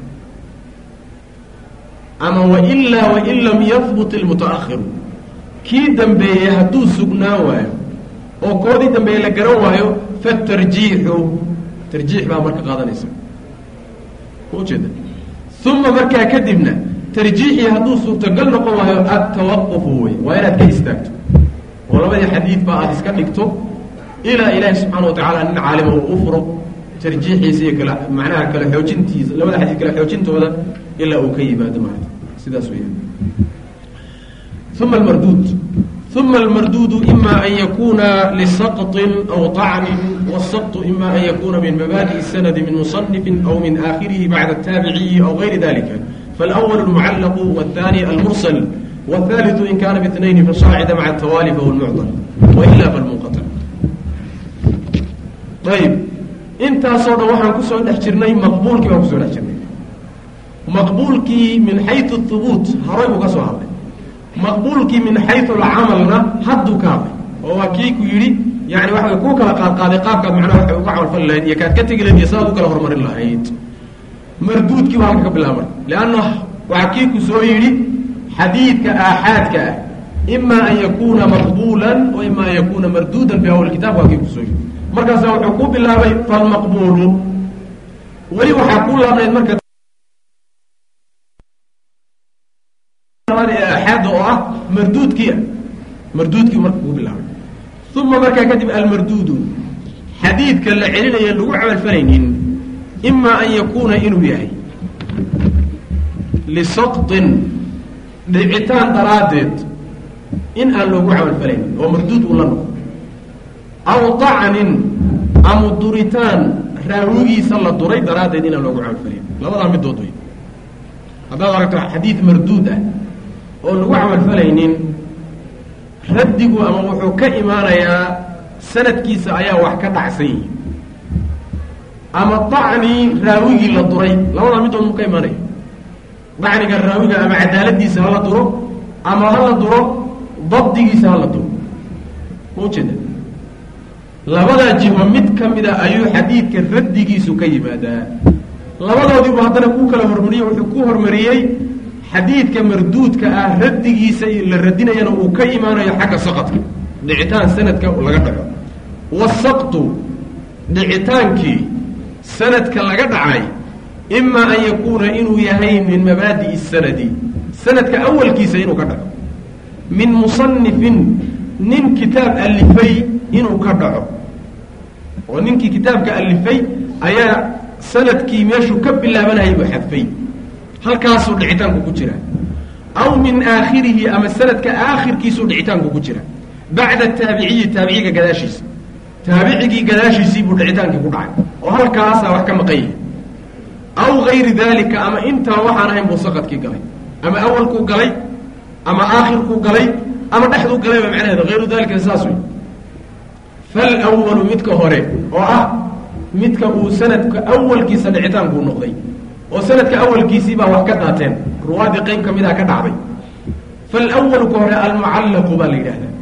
ama wailaa wain lam yahbut almutaahiru kii dambeeyey hadduu sugnaan waayo oo koodii dambeeye la garan waayo fatarjiixu tarjiix baa marka qaadanaysa ujeeda uma markaa kadibna tarjiixii hadduu suurtagal noqon waayo adtawaqufu wey waa inaad ka istaagto oo labadii xadiid ba aada iska dhigto ilaa ilaahi subxaana wa tacaala nin caalima uu u furo tarjiixiisa iyo kala macnaha kala xoojintiisa labada xadiid kala xoojintooda ilaa uu ka yimaado maarata sidaas weeyaan uma almarduud uma almarduudu ima an yakuna lisaqطin aw طacnin wالsaqط ima an yakuna min mabaadiءi الsanadi min muصنifin aw min aakhirihi bacda الtaabiciyi aw gayri dalika faاlأwl اlmucallaq wالثani almursl wالثaliث in kana bاثnayn fasaacida maca الtawali fahuwa اlmucdل waila falmunqaطc ayb intaasoo dhan waxaan kusoo dhex jirnay maqbuulkii baan kusoo dhex jirnay maqbuulkii min xayu hubuut horay buu ka soo hadlay maqbuulkii min xayu alcamalna hadduu ka hadlay oo waa kii ku yidhi yani waxa kuu kala qaadqaaday qaabkaad macnaha waxay uga camalfali lahayd iyo kaad ka tegi lahayd iyo sidaad u kala horumarin lahayd marduudkii baa halka ka bilaabmay leanna waxaa kii ku soo yidhi xadiidka aaxaadka ah ima an yakuna maqbuulan wa ima an yakuna marduudan fi awal kitab waa kii kusoo yiri markaasa wuxuu ku bilaabay falmaqbuulu weli waxaa ku laabnayd marka aaxaada oo ah marduudkiia marduudkii marka kuu bilaabay uma markaa kadib almarduudu xadiidka la celinaya lagu camalfalaynin ima an yakuuna inuu yahay lisaqطin dhicitaan daraaddeed in aan loogu camalfalaynin oo marduud uu la noqo aw طacnin ama duritaan raawigiisa la duray daraaddeed inaan loogu camalfalaynin labadaa midood wey haddaad aragto xadiid marduud ah oo lagu camalfalaynin raddigu ama wuxuu ka imaanayaa sanadkiisa ayaa wax ka dhacsan yihi ama dacni raawigii la duray labadaa midood mu ka imaanaya dacniga raawiga ama cadaaladiisa hala duro ama hala duro dabdigiisa hala duro ma ujeeda labadaa jiho mid ka mida ayuu xadiidka raddigiisu ka yimaadaa labadoodiibu haddana ku kala hormariyey wuxuu ku hormariyey xadiidka marduudka ah raddigiisa la radinayana uu ka imaanayo xagga saqadka dhicitaan sanadka laga dhaco wasaqtu dhicitaankii sanadka laga dhacay ima an yakuuna inuu yahay min mabaadi'i sanadi sanadka awalkiisa inuu ka dhaco min musanifin nin kitaab alifay inuu ka dhaco oo ninkii kitaabka alifay ayaa sanadkii meeshuu ka bilaabanayay buu xadfay halkaasuu dhicitaanku ku jira aw min aakhirihi ama sanadka aakhirkiisuu dhicitaanku ku jira bacda taabiciyi taabiciga gadaashiisa taabicigii gadaashiisii buu dhicitaankii ku dhacay oo halkaasaa wax ka maqan yahay aw gayri dalika ama intaa waxaan ahayn buu saqadkii galay ama awalkuu galay ama aakhirkuu galay ama dhexduu galay ba macnaheedu hayru dalika saas wey falwalu midka hore oo ah midka uu sanadka awalkiisa dhicitaankuu noqday oo sanadka awalkiisii baa wax ka daateen ruwaadii qeyb ka midaa ka dhacday falwalu ka hore almucallaqu baa la yidhahdaa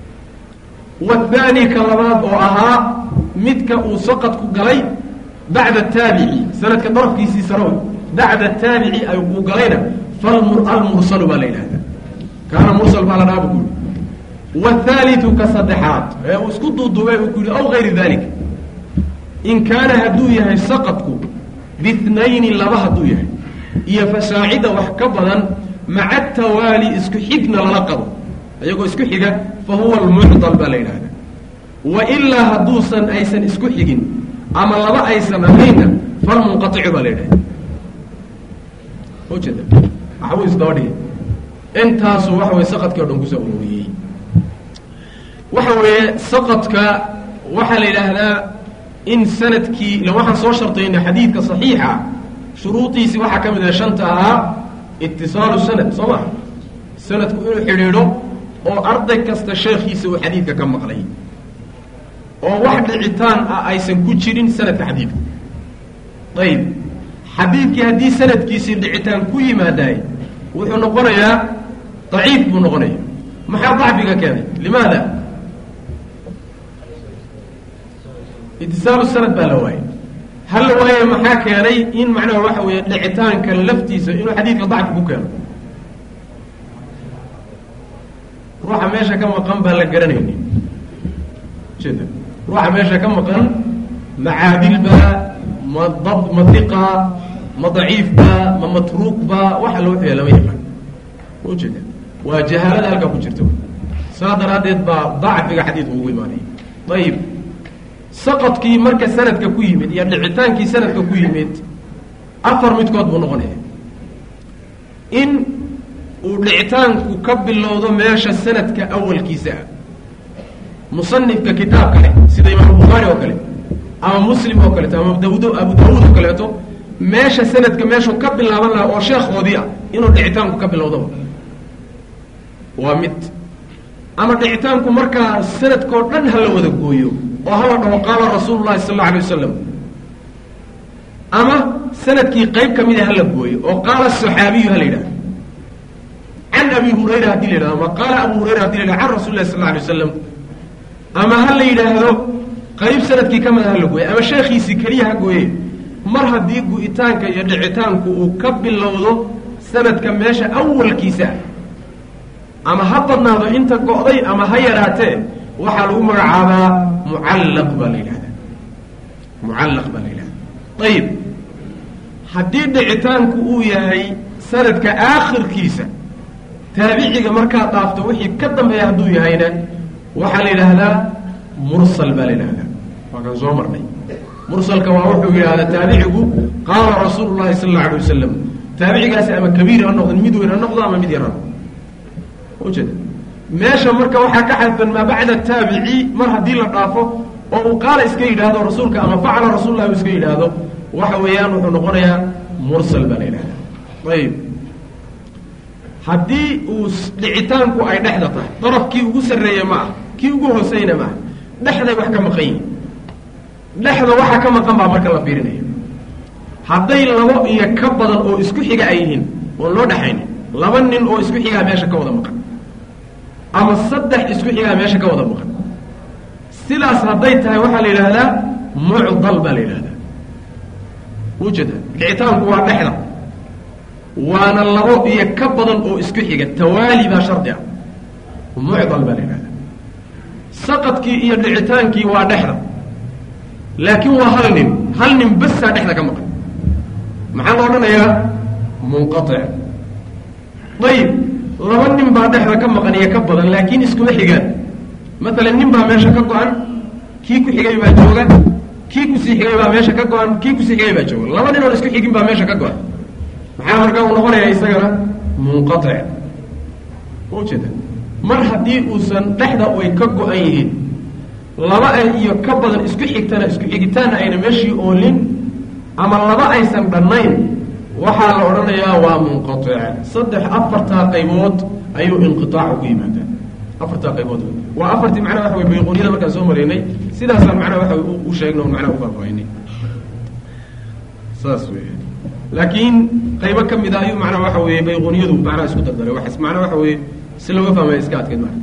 wathani ka labaad oo ahaa midka uu saqadku galay bacda taabici sanadka darafkiisii sarow bacda taabici uu galayna falmursalu baa la yidhahdaa kaana mursal baa la dhaaba ku yihi wathaliu ka saddexaad ee uu isku duuduubay uu ku yihi aw gayri dalik in kaana hadduu yahay saqadku bihnayni laba hadduu yahay iyo fasaacida wax ka badan maca tawaali isku xigna lala qabo ayagoo isku xiga fa huwa almucdal baa la yidhahdaa wa ilaa hadduusan aysan isku xigin ama laba aysan ahaynna falmunqaicu baa la yidhahda ujeeda waxbuu isdaba dhigay intaasu waxa weye saqadkii o dhan kusoo ururiyey waxa weeye saqadka waxaa la yidhaahdaa in sanadkii ila waxaan soo shartaynay xadiidka saxiixa shuruudiisii waxaa ka mid ah shanta ahaa itisaalu sanad soo ma sanadku inuu xidhiidho oo arday kasta sheekhiisa uu xadiidka ka maqlay oo wax dhicitaan ah aysan ku jirin sanadka xadiidka ayib xadiidkii haddii sanadkiisii dhicitaan ku yimaadaay wuxuu noqonayaa daciif buu noqonaya maxaa dacfiga keenay limaada itisaalu sanad baa la waayay hal la waaye maxaa keenay in macnaha waxa weeye dhicitaanka laftiisa inuu xadiidka dacfi ku keeno ruuxa meesha ka maqan baan la garanaynin ujeeda ruuxa meesha ka maqan macaadilba ma dab ma diqa ma daciifba ma matruuqba waxa loo xeya lama yaqaan ujeeda waa jahaalada halkaa ku jirta saa daraaddeed baa dacfiga xadiidka ugu imaanaya ayib saqadkii marka sanadka ku yimid iyo dhicitaankii sanadka ku yimid afar midkood buu noqonaya in uu dhicitaanku ka bilowdo meesha sanadka awalkiisa ah musanifka kitaab kale sida imaamu bukhaari oo kale ama muslim oo kaleeto ama dawd abu daawuud oo kaleeto meesha sanadka meeshuu ka bilaaban lahaa oo sheekhoodii ah inuu dhicitaanku ka bilowdoba waa mid ama dhicitaanku markaa sanadkao dhan hala wada gooyo oo hala dhaho qaala rasuulu llahi sal alla alay wasalam ama sanadkii qayb ka mida hala gooyo oo qaala saxaabiyu hala yidhahdo can abi hurayra hadii la yidhahdo ama qaala abu hurayra hadii la yidhahdo can rasuli lahi sal alla alay wasalam ama ha la yidhaahdo qayb sanadkii ka mida hala gooye ama sheekhiisii keliya ha gooye mar haddii gu-itaanka iyo dhicitaanku uu ka bilowdo sanadka meesha awalkiisa ama ha badnaado inta go'day ama ha yaraatee waxaa lagu magacaabaa mucallaq baa la yidhahdaa mucallaq baa la yidhahdaa ayib haddii dhicitaanku uu yahay sanadka aakhirkiisa taabiciga markaad dhaafto wixii ka dambeeya hadduu yahayna waxaa la yidhaahdaa mursal baa la yidhahdaa waa kan soo marnay mursalka waa wuxuu yidhahdaa taabicigu qaala rasuulu llahi sala alla alay wasalam taabicigaasi ama kabiir ha noqdo mid weyn ha noqdo ama mid yar ha noqdo ujeeda meesha marka waxaa ka xadfan maa bacda taabici mar haddii la dhaafo oo uu qaala iska yidhaahdo rasuulka ama facala rasuulullahi uu iska yidhaahdo waxa weeyaan wuxuu noqonayaa mursal baa la yidhahdaa ayib haddii uu dhicitaanku ay dhexda tahay darafkii ugu sarreeye ma ah kii ugu hooseyna ma ah dhexday wax ka maqan yihin dhexda waxa ka maqan baa marka la fiirinaya hadday labo iyo ka badan oo isku xiga ay yihiin oon loo dhexaynin laba nin oo isku xigaa meesha ka wada maqan ama saddex isku xigaa meesha ka wada maqan sidaas hadday tahay waxaa la yidhaahdaa mucdal baa la yidhahdaa ujeeda dhicitaanku waa dhexda waana labo iyo ka badan oo isku xiga tawaali baa shardi ah mucdal baa la yidhahdaa saqadkii iyo dhicitaankii waa dhexda laakiin waa hal nin hal nin basaa dhexda ka maqan maxaa la odhanayaa munqatic ayib laba nin baa dhexda ka maqan iyo ka badan laakiin iskuma xigaan maalan nin baa meesha ka go-an kii ku xigay baa jooga kii kusii xigay baa meesha ka go-an kii kusii xigay baa jooga laba nin oon isku xigin baa meesha ka go-an maxaa markaa uu noqonayaa isagana munqatic ujeeda mar haddii uusan dhexda ay ka go-an yihiin laba iyo ka badan isku xigtana isku xigitaanna ayna meeshii oolin ama laba aysan dhannayn waxaa la odhanayaa waa munqatic saddex afartaa qaybood ayuu inqiaacu ku yimaadaa afartaa qaybood waa afartii macnaha waxa wey bayquuniyada markaan soo maraynay sidaasaan macnaha waxa u sheegna o macnaha ufaahfaahinay saas wey laakiin qaybo ka mid a ayuu macnaha waxa weeye bayquuniyadu macnaha isku dardaray wa macnaha waxa weeye si looga fahmaya iska adkeed marka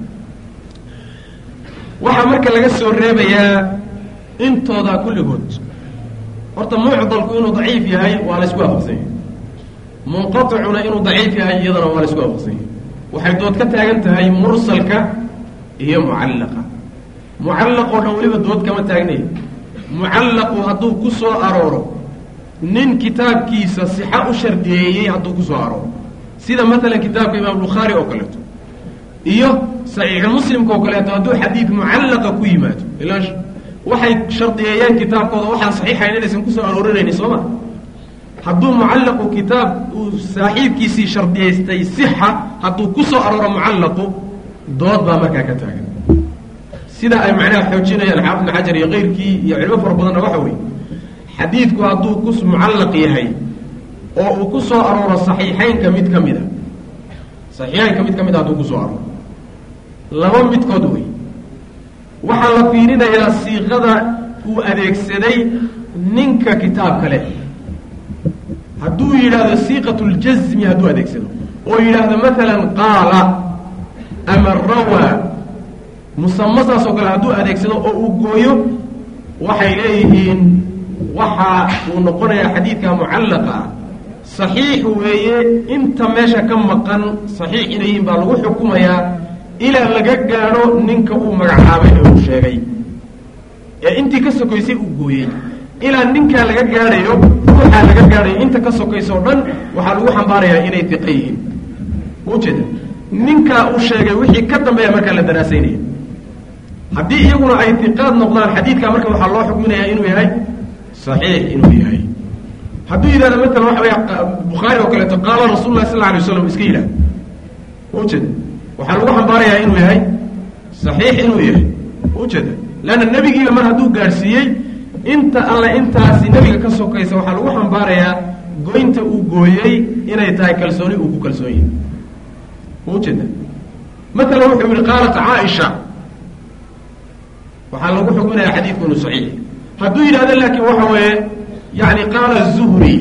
waxaa marka laga soo reebayaa intooda kulligood horta mucdalku inuu daciif yahay waa la isku waafaqsan yahay munqaticuna inuu daciif yahay iyadana waa la isku waafaqsan yahay waxay dood ka taagan tahay mursalka iyo mucallaqa mucallaq oo dhan weliba dood kama taagnay mucallaqu hadduu ku soo arooro nin kitaabkiisa sixa u shardiyeeyey hadduu ku soo arooro sida maalan kitaabka imaam bukhaari oo kaleeto iyo saxiixu muslimka oo kaleeto hadduu xadiid mucallaqa ku yimaado ilaa waxay shardiyeeyeen kitaabkooda waxaan saxiixayn inaysan kusoo aroorinayni soo ma hadduu mucallaqu kitaab uu saaxiibkiisii shardiyaystay sixa hadduu ku soo arooro mucallaqu dood baa markaa ka taagan sida ay macnaha xoojinayaan xaafid ibn xajar iyo keyrkii iyo culimo fara badanna waxa weeye xadiidku hadduu ku mucallaq yahay oo uu ku soo arooro saxiixeynka mid ka mid a saxiixeynka mid ka mid a hadduu kusoo arooro laba midkood wey waxaa la fiirinayaa siiqada uu adeegsaday ninka kitaabka leh hadduu yidhaahdo siiqat ljasmi hadduu adeegsado oo yidhaahdo maalan qaala ama rawaa musamasaas oo kale hadduu adeegsado oo uu gooyo waxay leeyihiin waxa uu noqonayaa xadiidka mucallaqa ah saxiix weeye inta meesha ka maqan saxiix inay yihiin baa lagu xukumayaa ilaa laga gaadho ninka uu magacaabay ee uu sheegay ee intii ka sokaysay uu gooyey ilaa ninkaa laga gaadhayo ruuxaa laga gaadhayo inta ka sokaysa o dhan waxaa lagu xambaarayaa inay diqa yihiin ujeeda ninkaa uu sheegay wixii ka dambeeya markaa la daraasaynaya haddii iyaguna ay diqaad noqdaan xadiidkaa marka waxaa loo xukminayaa inuu yahay saxiix inuu yahay hadduu yidhahdo maalan waxa wey bukhaari oo kaleeto qaala rasuulu lah sal la alay waslam iska yidhahdo ujeeda waxaa lagu xambaarayaa inuu yahay saxiix inuu yahay ujeeda leanna nebigiiba mar hadduu gaadhsiiyey inta alle intaasi nebiga ka sokaysa waxaa lagu xambaarayaa goynta uu gooyey inay tahay kalsooni uu ku kalsoon yahay ujeeda maalan wuxuu yihi qaalat caaisha waxaa lagu xukminayaa xadiidku inuu saxiix hadduu yidhahdo laakiin waxa weeye yani qaala zuhri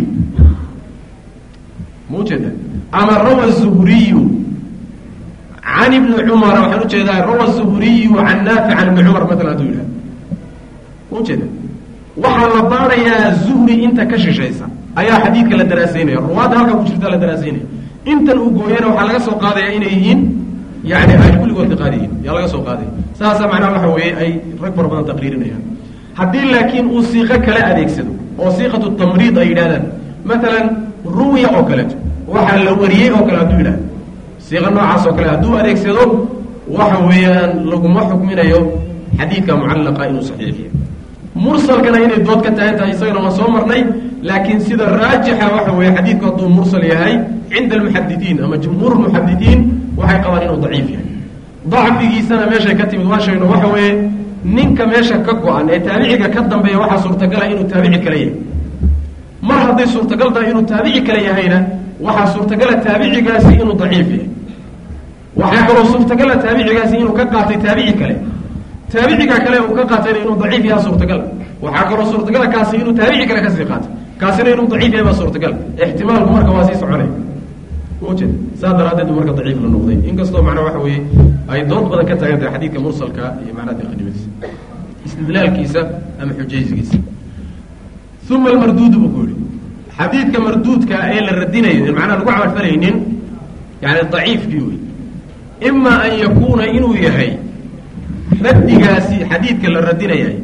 ma ujeeda ama rawa zuhriyu can ibni cumara waxaan ujeedaa rawa zuhriyu can naafic can ibni cumar maalan hadduu yidhahdo ma ujeeda waxaa la baarayaa zuhri inta ka shishaysa ayaa xadiidka la daraasaynaya ruwaadda halkaa ku jirta la daraasaynaya intan uu gooyana waxaa laga soo qaadayaa inay yihiin yani ay kulligood tiqaadiyiin yaa laga soo qaaday saasa macnaha waxa weeye ay rag fara badan taqriirinayaan haddii laakiin uu siiqo kala adeegsado oo siiqatu tamriid ay yidhahdaan maalan ruwiya oo kaleeto waxaa la wariyey oo kale hadduu yidhahdo siiqo noocaas oo kale hadduu adeegsado waxa weeyaan laguma xukminayo xadiidka mucallaqa inuu saxiixiyo mursalkana inay dood ka tahan tahay isagana waan soo marnay laakiin sida raajixa waxa weeye xadiidku hadduu mursal yahay cinda almuxadidiin ama jumhuur muxadidiin waxay qabaan inuu daciif yahay dacfigiisana meeshay ka timid waa sheegno waxa weeye ninka meesha ka go-an ee taabiciga ka dambeeya waxaa suurtagala inuu taabici kale yahay mar hadday suurtagal tahay inuu taabici kale yahayna waxaa suurtagala taabicigaasi inuu daciif yahay waxaa kaloo suurtagala taabicigaasi inuu ka qaatay taabici kale taabiciga kale uu ka qaatayna inuu daciif yaha suurtagal waxaa kaloo suurtagala kaasi inuu taabici kale kasii qaatay kaasina inuu daciif yahay baa suurtagal ixtimaalku marka waa sii soconay ujeed saa daraaddeed u marka daciif la noqday inkastoo macnaa waxa weeye ay dood badan ka taagan tahay xadiidka mursalka iyo macnaha diqanimadiisa istidlaalkiisa ama xujaysigiisa uma almarduudu buu ku yihi xadiidka marduudka ee la radinayo macnaha lagu camalfalaynin yani daciifkii wey ima an yakuuna inuu yahay raddigaasi xadiidka la radinayay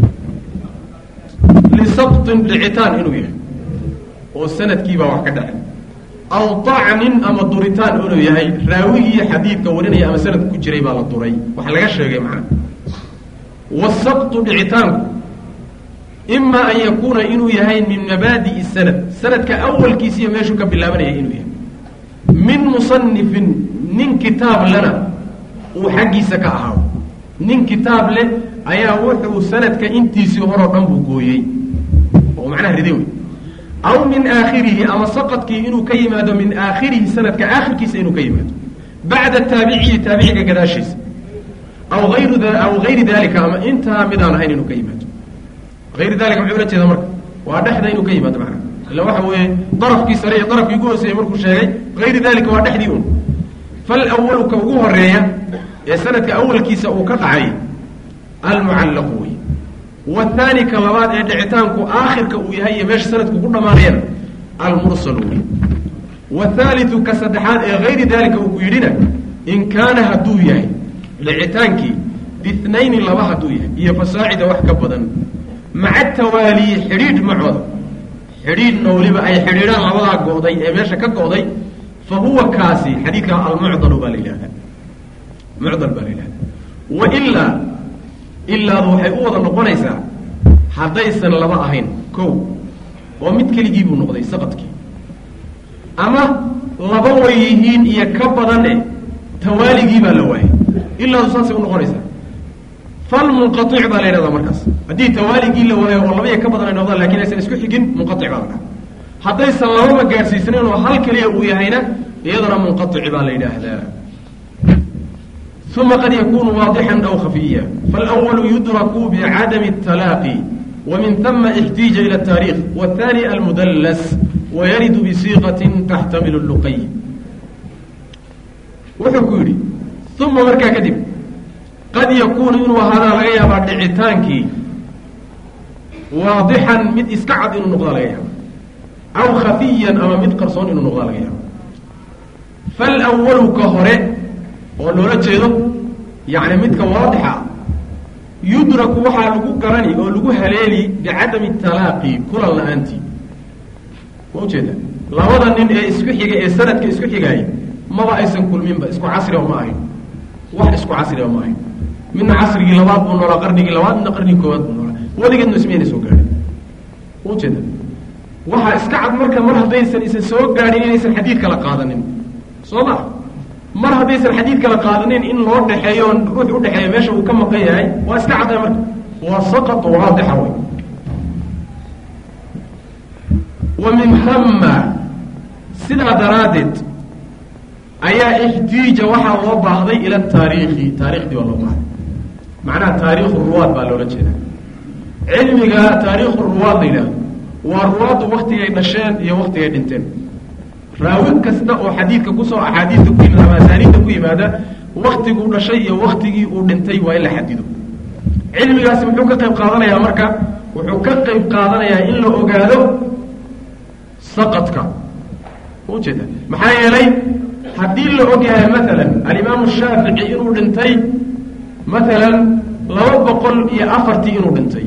lisabtin dhicitaan inuu yahay oo sanadkiibaa wax ka dhacay aw dacnin ama duritaan inuu yahay raawigii xadiidka warinaya ama sanadka ku jiray baa la duray wax laga sheegay macnaha wasabtu dhicitaanku ima an yakuuna inuu yahay min mabaadi'i sanad sanadka awalkiisiiyo meeshuu ka bilaabanaya inuu yahay min musanifin nin kitaab lena uu xaggiisa ka ahaado nin kitaab leh ayaa wuxuu sanadka intiisii horoo dhan buu gooyey oo macnaha ride wey aw min aakhirihi ama saqadkii inuu ka yimaado min aakhirihi sanadka aakhirkiisa inuu ka yimaado bacda taabiciyi taabiciga gadaashiisa aw ayru aw gayri dalika ama intaa midaan ahayn inuu ka yimaado ayri dalika muxuu ula jeeda marka waa dhexda inuu ka yimaado macnaha illa waxa weeye darafkii sare iyo darafkii ugu hooseeyey markuu sheegay gayri dalika waa dhexdii un falwalu ka ugu horeeya ee sanadka awalkiisa uu ka dhacay almucallaqu wey wathani ka labaad ee dhicitaanku aakhirka uu yahay iyo meesha sanadku ku dhammaanayana almursalu wey wathaaliu ka saddexaad ee gayri dalika uu ku yidhina in kaana hadduu yahay dhicitaankii bihnayni laba hadduu yahay iyo fasaacida wax ka badan maca tawaaliyi xidhiidh macooda xidhiidhna weliba ay xidhiidhaan labadaa go'day ee meesha ka go'day fa huwa kaasi xadiidka almucdalu baa la yidhahdaa mucdal baa la yidhahdaa wa ilaa ilaadu waxay u wada noqonaysaa haddaysan laba ahayn kow oo mid keligii buu noqday saqadkii ama laba way yihiin iyo ka badane tawaaligii baa la waayay ilaadu saasay u noqonaysaa falmunqaic baa la yidhahdaa markaas haddii tawaaligii la waayo oo laba iyo ka badan ay noqdaan lakin aysan isku xigin munqaic baa la dhaha haddaysan lababa gaadhsiisnayn oo hal keliya uu yahayna iyadana munqaici baa la yidhaahdaa uma qad yakunu waadixan aw khafiya falأwalu yudraku bicadami الtalaaqi وmin ثma اxtiija ilى الtaarikh wالثani almudls wayaridu bsiiqaة taxtamil الluqay wuxuu ku yidhi uma markaa kadib qad yakuunu inuu ahaadaa laga yaabaa dhicitaankii waadixan mid iska cad inuu noqdaa laga yaaba aw khafiyan ama mid qarsoon inuu noqdaa laga yaaba falwalu ka hore oo loola jeedo yacni midka waadixa yudraku waxaa lagu garani oo lagu haleeli bicadami talaaqi kulan la-aantii ma ujeeda labada nin ee isku xiga ee sanadka isku xigaaya maba aysan kulminba isku casriba ma ahayn wax isku casriba ma ahayn midna casrigii labaad buu noolaa qarnigii labaad midna qarnigii koowaad buu noolaa weligeedna ismayna soo gaadhin ma ujeeda waxaa iska cad marka mar haddaysan isan soo gaadhin inaysan xadiid kala qaadanin soo ma mar haddaysan xadiid kala qaadanin in loo dhexeeyo ruux udhexeeyo meesha uu ka maqan yahay waa iska cadday marka waa saqat waadixa wey wa min hama sidaa daraaddeed ayaa ixtiija waxaa loo baahday ila taariikhi taarikhdii baa loo baahday macnaha taariikhu ruwaad baa loola jeeda cilmiga taariikhu ruwaad la yidhaahdo waa ruwaaddu waktigay dhasheen iyo waktigay dhinteen raawi kasta oo xadiidka kusoo axaadiista ku yimid ama asaaniidda ku yimaada waktiguu dhashay iyo waktigii uu dhintay waa in la xadido cilmigaasi muxuu ka qayb qaadanayaa marka wuxuu ka qayb qaadanayaa in la ogaado saqadka ujeeda maxaa yeelay haddii la og yahay maalan alimaamu shaafici inuu dhintay maalan laba boqol iyo afartii inuu dhintay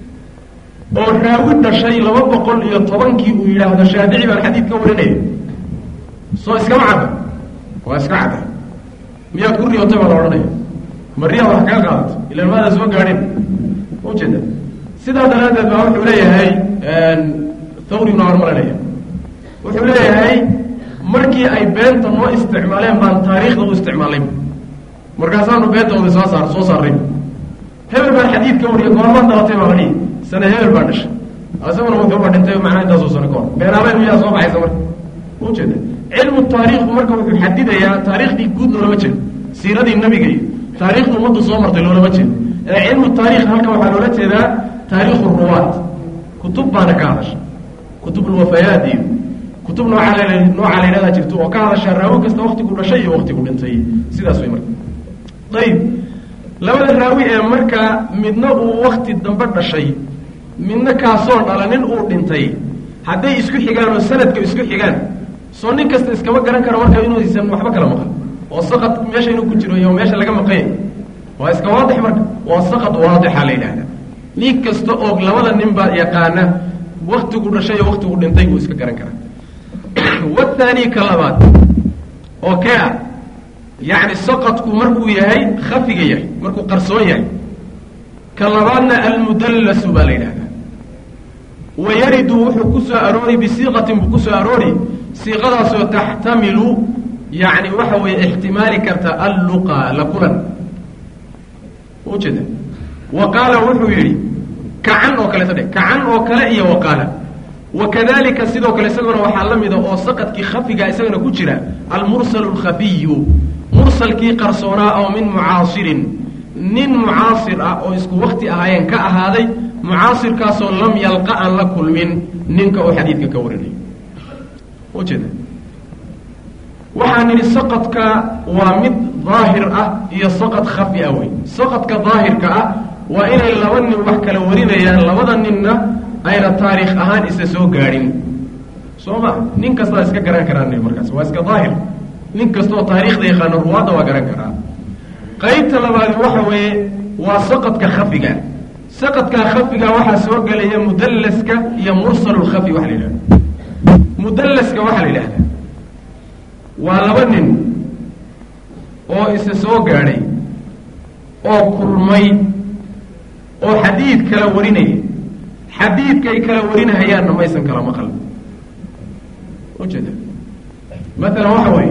oo raawi dhashay laba boqol iyo tobankii uu yidhaahdo shaafici baan xadiid ka warinaya soo iskama cadda waa iska cadda miyaad ku riyootay baa la odhanaya mariyaa wax kaga qaadato ilaan maadaa soo gaadhin ujeeda sidaa daraaddeed baa wuxuu leeyahay thawriguna hormarinaya wuxuu leeyahay markii ay beenta noo isticmaaleen baan taariikhda u isticmaalay markaasaanu beentooda soo saar soo saarray hebel baan xadiid ka wariya goormaad dhalatay baa ladhihi sane hebel baa dhashay isaguna wuxuuba dhintay macnaa intaasoo sano ka hor beenaabeen miyaa soo baxaysa marka ujeeda cilmu taariikhku marka wuxuu xadidayaa taariikhdii guud loolama jeedo siiradii nabiga iyo taariikhda ummaddu soo martay loolama jeedo ee cilmu taarikh halkan waxaa loola jeedaa taariikhu ruwaat kutub baana ka hadasha kutubulwafayaat iyo kutub nooca l noocaa la yidhahdaa jirto oo ka hadasha raawi kasta waktigu dhashay iyo waktigu dhintay sidaas way marka ayib labada raawi ee marka midna uu wakti dambe dhashay midna kaasoon dhalanin uu dhintay hadday isku xigaan oo sanadka isku xigaan soo nin kasta iskama garan karo marka inuusan waxba kala maqan oo saqad meesha inuu ku jiro iyo meesha laga maqanya waa iska waadix marka waa saqad waadixa la yidhahdaa nin kasta oo labada nin baa yaqaana waktigu dhashay iyo waktigu dhintay buu iska garan karaa wathani ka labaad oo kee ah yacni saqadku markuu yahay khafiga yahay markuu qarsoon yahay ka labaadna almudallasu baa la yidhahdaa wa yaridu wuxuu ku soo aroori bisiiqatin buu ku soo aroori siiqadaasoo taxtamilu yacni waxa weeye ixtimaali karta alluqa la kulan ujeeda wa qaala wuxuu yidhi kacan oo kaleeto dhe kacan oo kale iyo wa qaala wakadalika sidoo kale isaguna waxaa la mida oo saqadkii khafiga isagana ku jira almursalu lkhafiyu mursalkii qarsoonaa oo min mucaasirin nin mucaasir ah oo isku wakti ahaayeen ka ahaaday mucaasirkaasoo lam yalqa aan la kulmin ninka oo xadiidka ka warinayo ujeeda waxaa nidhi saqadka waa mid daahir ah iyo saqad khafi ah wey saqadka daahirka ah waa inay laba nin wax kala warinayaan labada ninna ayna taariikh ahaan isa soo gaadhin soo ma nin kastaa iska garan karaan markaas waa iska daahir nin kastaoo taariikhda yaqaano ruwaadda waa garan karaa qaybta labaadi waxa weeye waa saqadka khafiga saqadka khafiga waxaa soo gelaya mudallaska iyo mursalulkhafi waxa la yidhahda mudallaska waxaa la yidhahdaa waa laba nin oo isa soo gaadhay oo kulmay oo xadiid kala warinaya xadiidkay kala warinahayaanna maysan kala maqal ujeeda maalan waxa weeye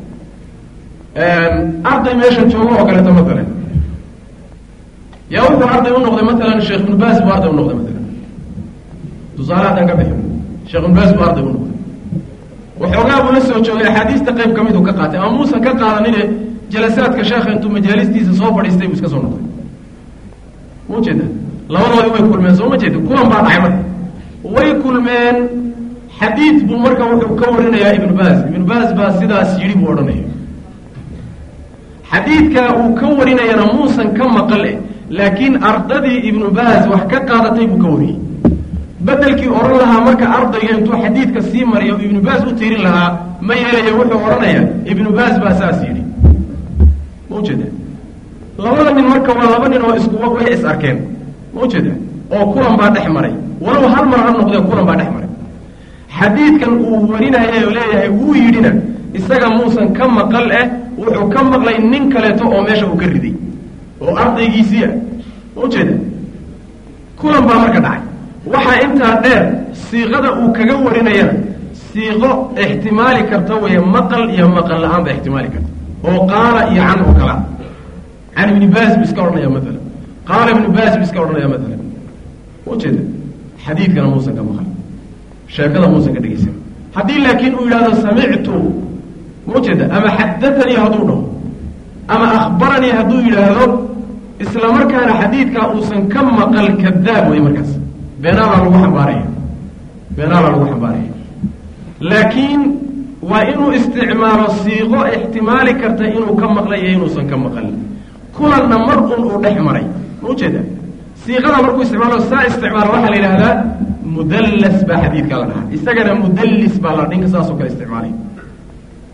arday meesha joogo oo kaleeto maalan yaa wuxuu arday u noqday maalan sheekh ibnu baas buu arday u noqday maalan tusaale haddaan ka bixin sheekh ibnu baas buu arday u noqday waxoogaa buu la soo joogay axaadiista qayb ka miduu ka qaatay ama muusan ka qaadanine jalasaadka sheekha intuu majaalistiisa soo fadhiistay buu iska soo noqday ma ujeeda labadoodii way kulmeen soo ma jeeda kulan baa dhacay marka way kulmeen xadiid buu marka wuxuu ka warinayaa ibnu baas ibnu baas baa sidaas yidhi buu odhanaya xadiidka uu ka warinayana muusan ka maqale laakiin ardadii ibnu baas wax ka qaadatay buu ka wariyey bedelkii odhan lahaa marka ardayga intuu xadiidka sii mariyo ibnu baas u tirin lahaa ma yeelaya wuxuu odhanayaa ibnu baas baa saas yidhi ma ujeeda labada nin marka waa laba nin oo isku way is arkeen ma ujeeda oo kulan baa dhex maray walow hal mar ha noqdee kulan baa dhex maray xadiidkan uu warinaya oo leeyahay wuu yidhina isaga muusan ka maqal eh wuxuu ka maqlay nin kaleeto oo meesha uu ka riday oo ardaygiisii ah ma ujeeda kulan baa marka dhacay waxaa intaa dheer siiqada uu kaga warinayana siiqo ixtimaali karta weeye maqal iyo maqal la-aan ba ixtimaali karta oo qaala iyo can oo kala can ibni baas bu iska odhanaya maalan qaala ibnu baas bu iska odhanaya maalan ujeeda xadiidkana muusan ka maqal sheekada muusan ka dhegeysan haddii laakiin uu yidhahdo samictu ma ujeeda ama xadatanii hadduu dhaho ama akhbaranii hadduu yidhaahdo isla markaana xadiidkaa uusan ka maqal kadaab wey markaas beenaalaa lagu xambaaraya beenaalaa lagu xambaaraya laakiin waa inuu isticmaalo siiqo ixtimaali karta inuu ka maqlay iyo inuusan ka maqalin kulanna mar un uu dhex maray ma ujeeda siiqada markuu isticmaalo saa isticmaalo waxaa la yidhahdaa mudallas baa xadiidka la dhahaa isagana mudallis baa la ninka saasoo kale isticmaalay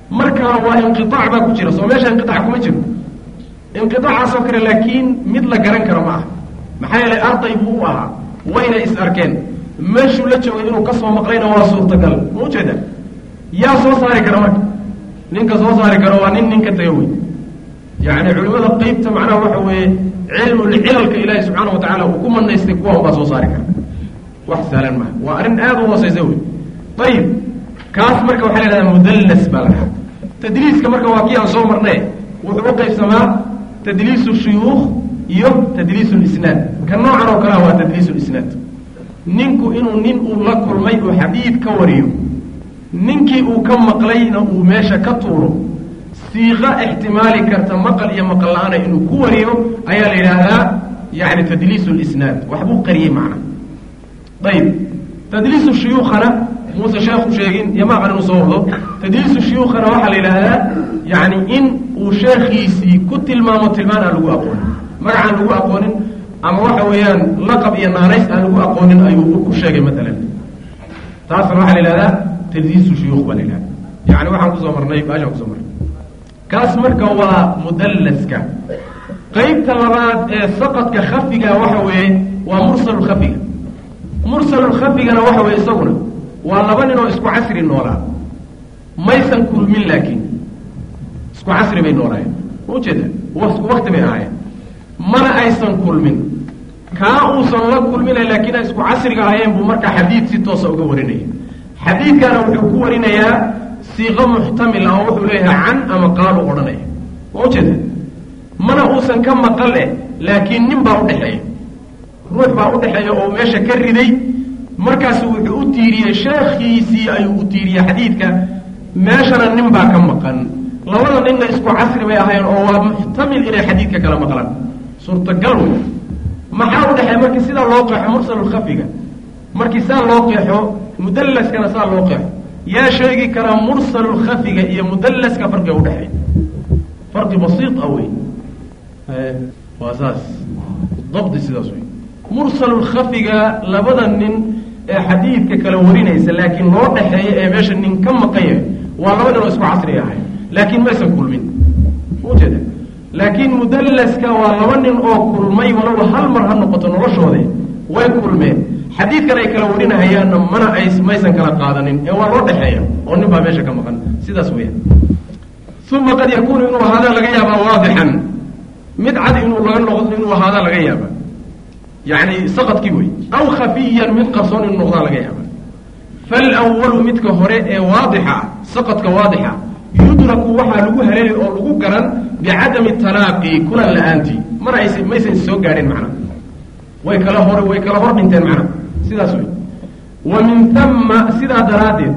markaa waa inqiaac baa ku jira soo meesha inqiaac kuma jiro inqiaacaasoo kale laakiin mid la garan karo ma aha maxaa yeelay arday buu u ahaa wayna is arkeen meeshuu la joogay inuu ka soo maqlayna waa suurtagal ma ujeeda yaa soo saari kara marka ninka soo saari karo waa nin ninka taga wey yani culimada qeybta macnaha waxa weeye cilmulcilalka ilaahi subxaana watacaala uu ku manaystay kuwa unbaa soo saari kara wax sahlan maha waa arrin aada u hooseysa wey ayib kaas marka waxaa la yhahdaa mudallas baa la dhahaa tadliiska marka waa kii aan soo marnay wuxuu u qaybsamaa tadliisu shuyuukh iyo tadliisu lisnaad ka noocan oo kalea waa tadliisu lisnaad ninku inuu nin uu la kulmay uu xadiid ka wariyo ninkii uu ka maqlayna uu meesha ka tuuro siiqa ixtimaali karta maqal iyo maqal la-aana inuu ku wariyo ayaa la yidhaahdaa yani tadliisu lisnaad waxbuu qariyey macna ayib tadliisu shuyuukhana muuse sheekhu sheegin iyo maaqan inuu soo wado tadliisu shuyuukhana waxaa la yidhaahdaa yani in uu sheekhiisii ku tilmaamo tilmaan aan lagu aqoonin magacaan lagu aqoonin ama waxa weeyaan laqab iyo naanays aan lagu aqoonin ayuu ku sheegay maalan taasna waxaa la yidhahdaa tadliisu shuyuukh baa la yidhahda yani waxaan kusoo marnay baashaan kusoo marnay kaas marka waa mudallaska qeybta labaad ee saqadka khafiga waxa weeye waa mursalu khafiga mursalu khafigana waxa weeye isaguna waa laba nin oo isku casri noolaa maysan kulmin laakiin isku casri bay noolaayeen ma ujeeda isku wakti bay ahaayeen mana aysan kulmin kaa uusan la kulmina laakiin ay isku casriga ahaayeen buu markaa xadiid si toosa uga warinaya xadiidkana wuxuu ku warinayaa siiqo muxtamil ah oo wuxuu leeyahay can ama qaalu odhanaya ma ujeeda mana uusan ka maqal eh laakiin nin baa udhexeeya ruux baa udhexeeya oo meesha ka riday markaasu wuxuu u tiiriyey sheekhiisii ayuu u tiiriyey xadiidka meeshana nin baa ka maqan labada ninna isku casri bay ahayn oo waa muxtamil inay xadiidka kala maqlaan suurtagal wey maxaa udhexeeya markii sidaa loo qeexo mursalulkhafiga markii saa loo qeexo mudallaskana saa loo qeexo yaa sheegi karaa mursalulkhafiga iyo mudallaska farqiga udhexeeya farqi basiid ah wey waa saas dabdi sidaas wey mursalulkhafiga labada nin ee xadiidka kala warinaysa laakiin loo dhexeeya ee meesha nin ka maqan yahay waa laba nin oo isku casri ahay laakiin maysan kulmin ujeeda laakiin mudallaska waa laba nin oo kulmay waloba hal mar ha noqoto noloshoode way kulmeen xadiidkan ay kala warinahayaanna mana ay maysan kala qaadanin ee waa loo dhexeeya oo nin baa meesha ka maqan sidaas weeyaan uma qad yakuunu inuu ahaadaa laga yaabaa waadixan mid cad inuu laga noqdo inuu ahaadaa laga yaaba yani saqadkii wey aw khafiyan mid qarsoon inuu noqdaa laga yaaba falwalu midka hore ee waadixa saqadka waadixa yudraku waxaa lagu haleeli oo lagu garan bicadami talaaqi kulan la-aantii mana ays maysan soo gaadhin macna way kala hor way kala hor dhinteen macna sidaas wey wa min tama sidaa daraaddeed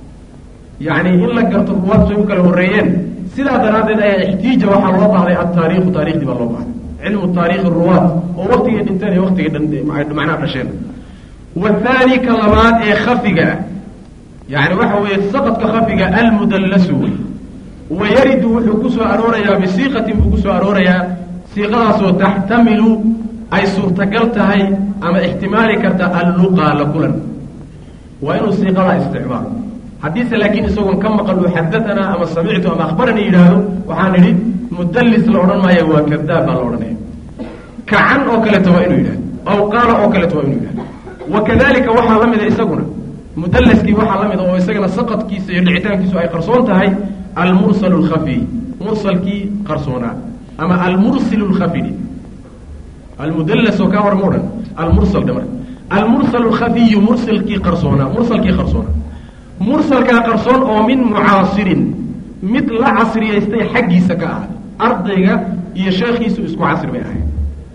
yani in la garto ruwaad say u kala horreeyeen sidaa daraaddeed ayaa ixtiija waxaa loo bahday altaariikhu taarikhdii baa loo bahday cilmu taarikhi ruwaad oo waktigay dhinteen iyo waktigay macnaha dhasheen wathani ka labaad ee khafiga ah yani waxa weeye saqadka khafiga almudallasu wey wayaridu wuxuu ku soo aroorayaa bisiiqatin buu kusoo aroorayaa siiqadaasoo taxtamilu ay suurtagal tahay ama ixtimaali karta alluqa la kulan waa inuu siiqadaa isticmaalo haddiise laakiin isagoon ka maqal uu xadatanaa ama samictu ama akhbarani yidhaahdo waxaan idhi mudallis la odhan maayo waa kadaab baa la odhanaya kacan oo kaleeto waa inuu yidhahdo aw qaala oo kaleeto waa inuu yidhahdo wa kadalika waxaa la mida isaguna mudallaskii waxaa la mida oo isagana saqadkiisa iyo dhicitaankiisu ay qarsoon tahay almursal lkhafiy mursalkii qarsoonaa ama almursil lkhafidi almudallas oo kaa hor ma odhan almursal dhe marka almursal lkhafiyu mursalkii qarsoonaa mursalkii qarsoonaa mursalkaa qarsoon oo min mucaasirin mid la casriyaystay xaggiisa ka ah ardayga iyo sheekhiisu isku casri bay ahayd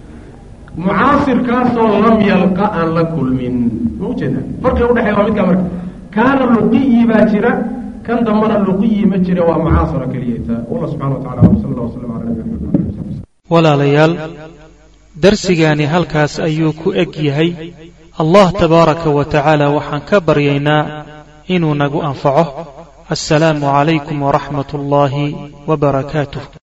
mucaasirkaasoo lam yalqa aan la kulmin ma ujeeda farqiga udhexeya waa midkaa marka kaana luqiyi baa jira kan dambana luqiyi ma jira waa mucaasira keliyata wallah subxana wa tacala wsala allah waslam ala nabiyina walaalayaal darsigaani halkaas ayuu ku eg yahay allah tabaaraka wa tacaala waxaan ka baryaynaa inuu nagu anfaco assalaamu calaykum waraxmat ullaahi wa barakaatuh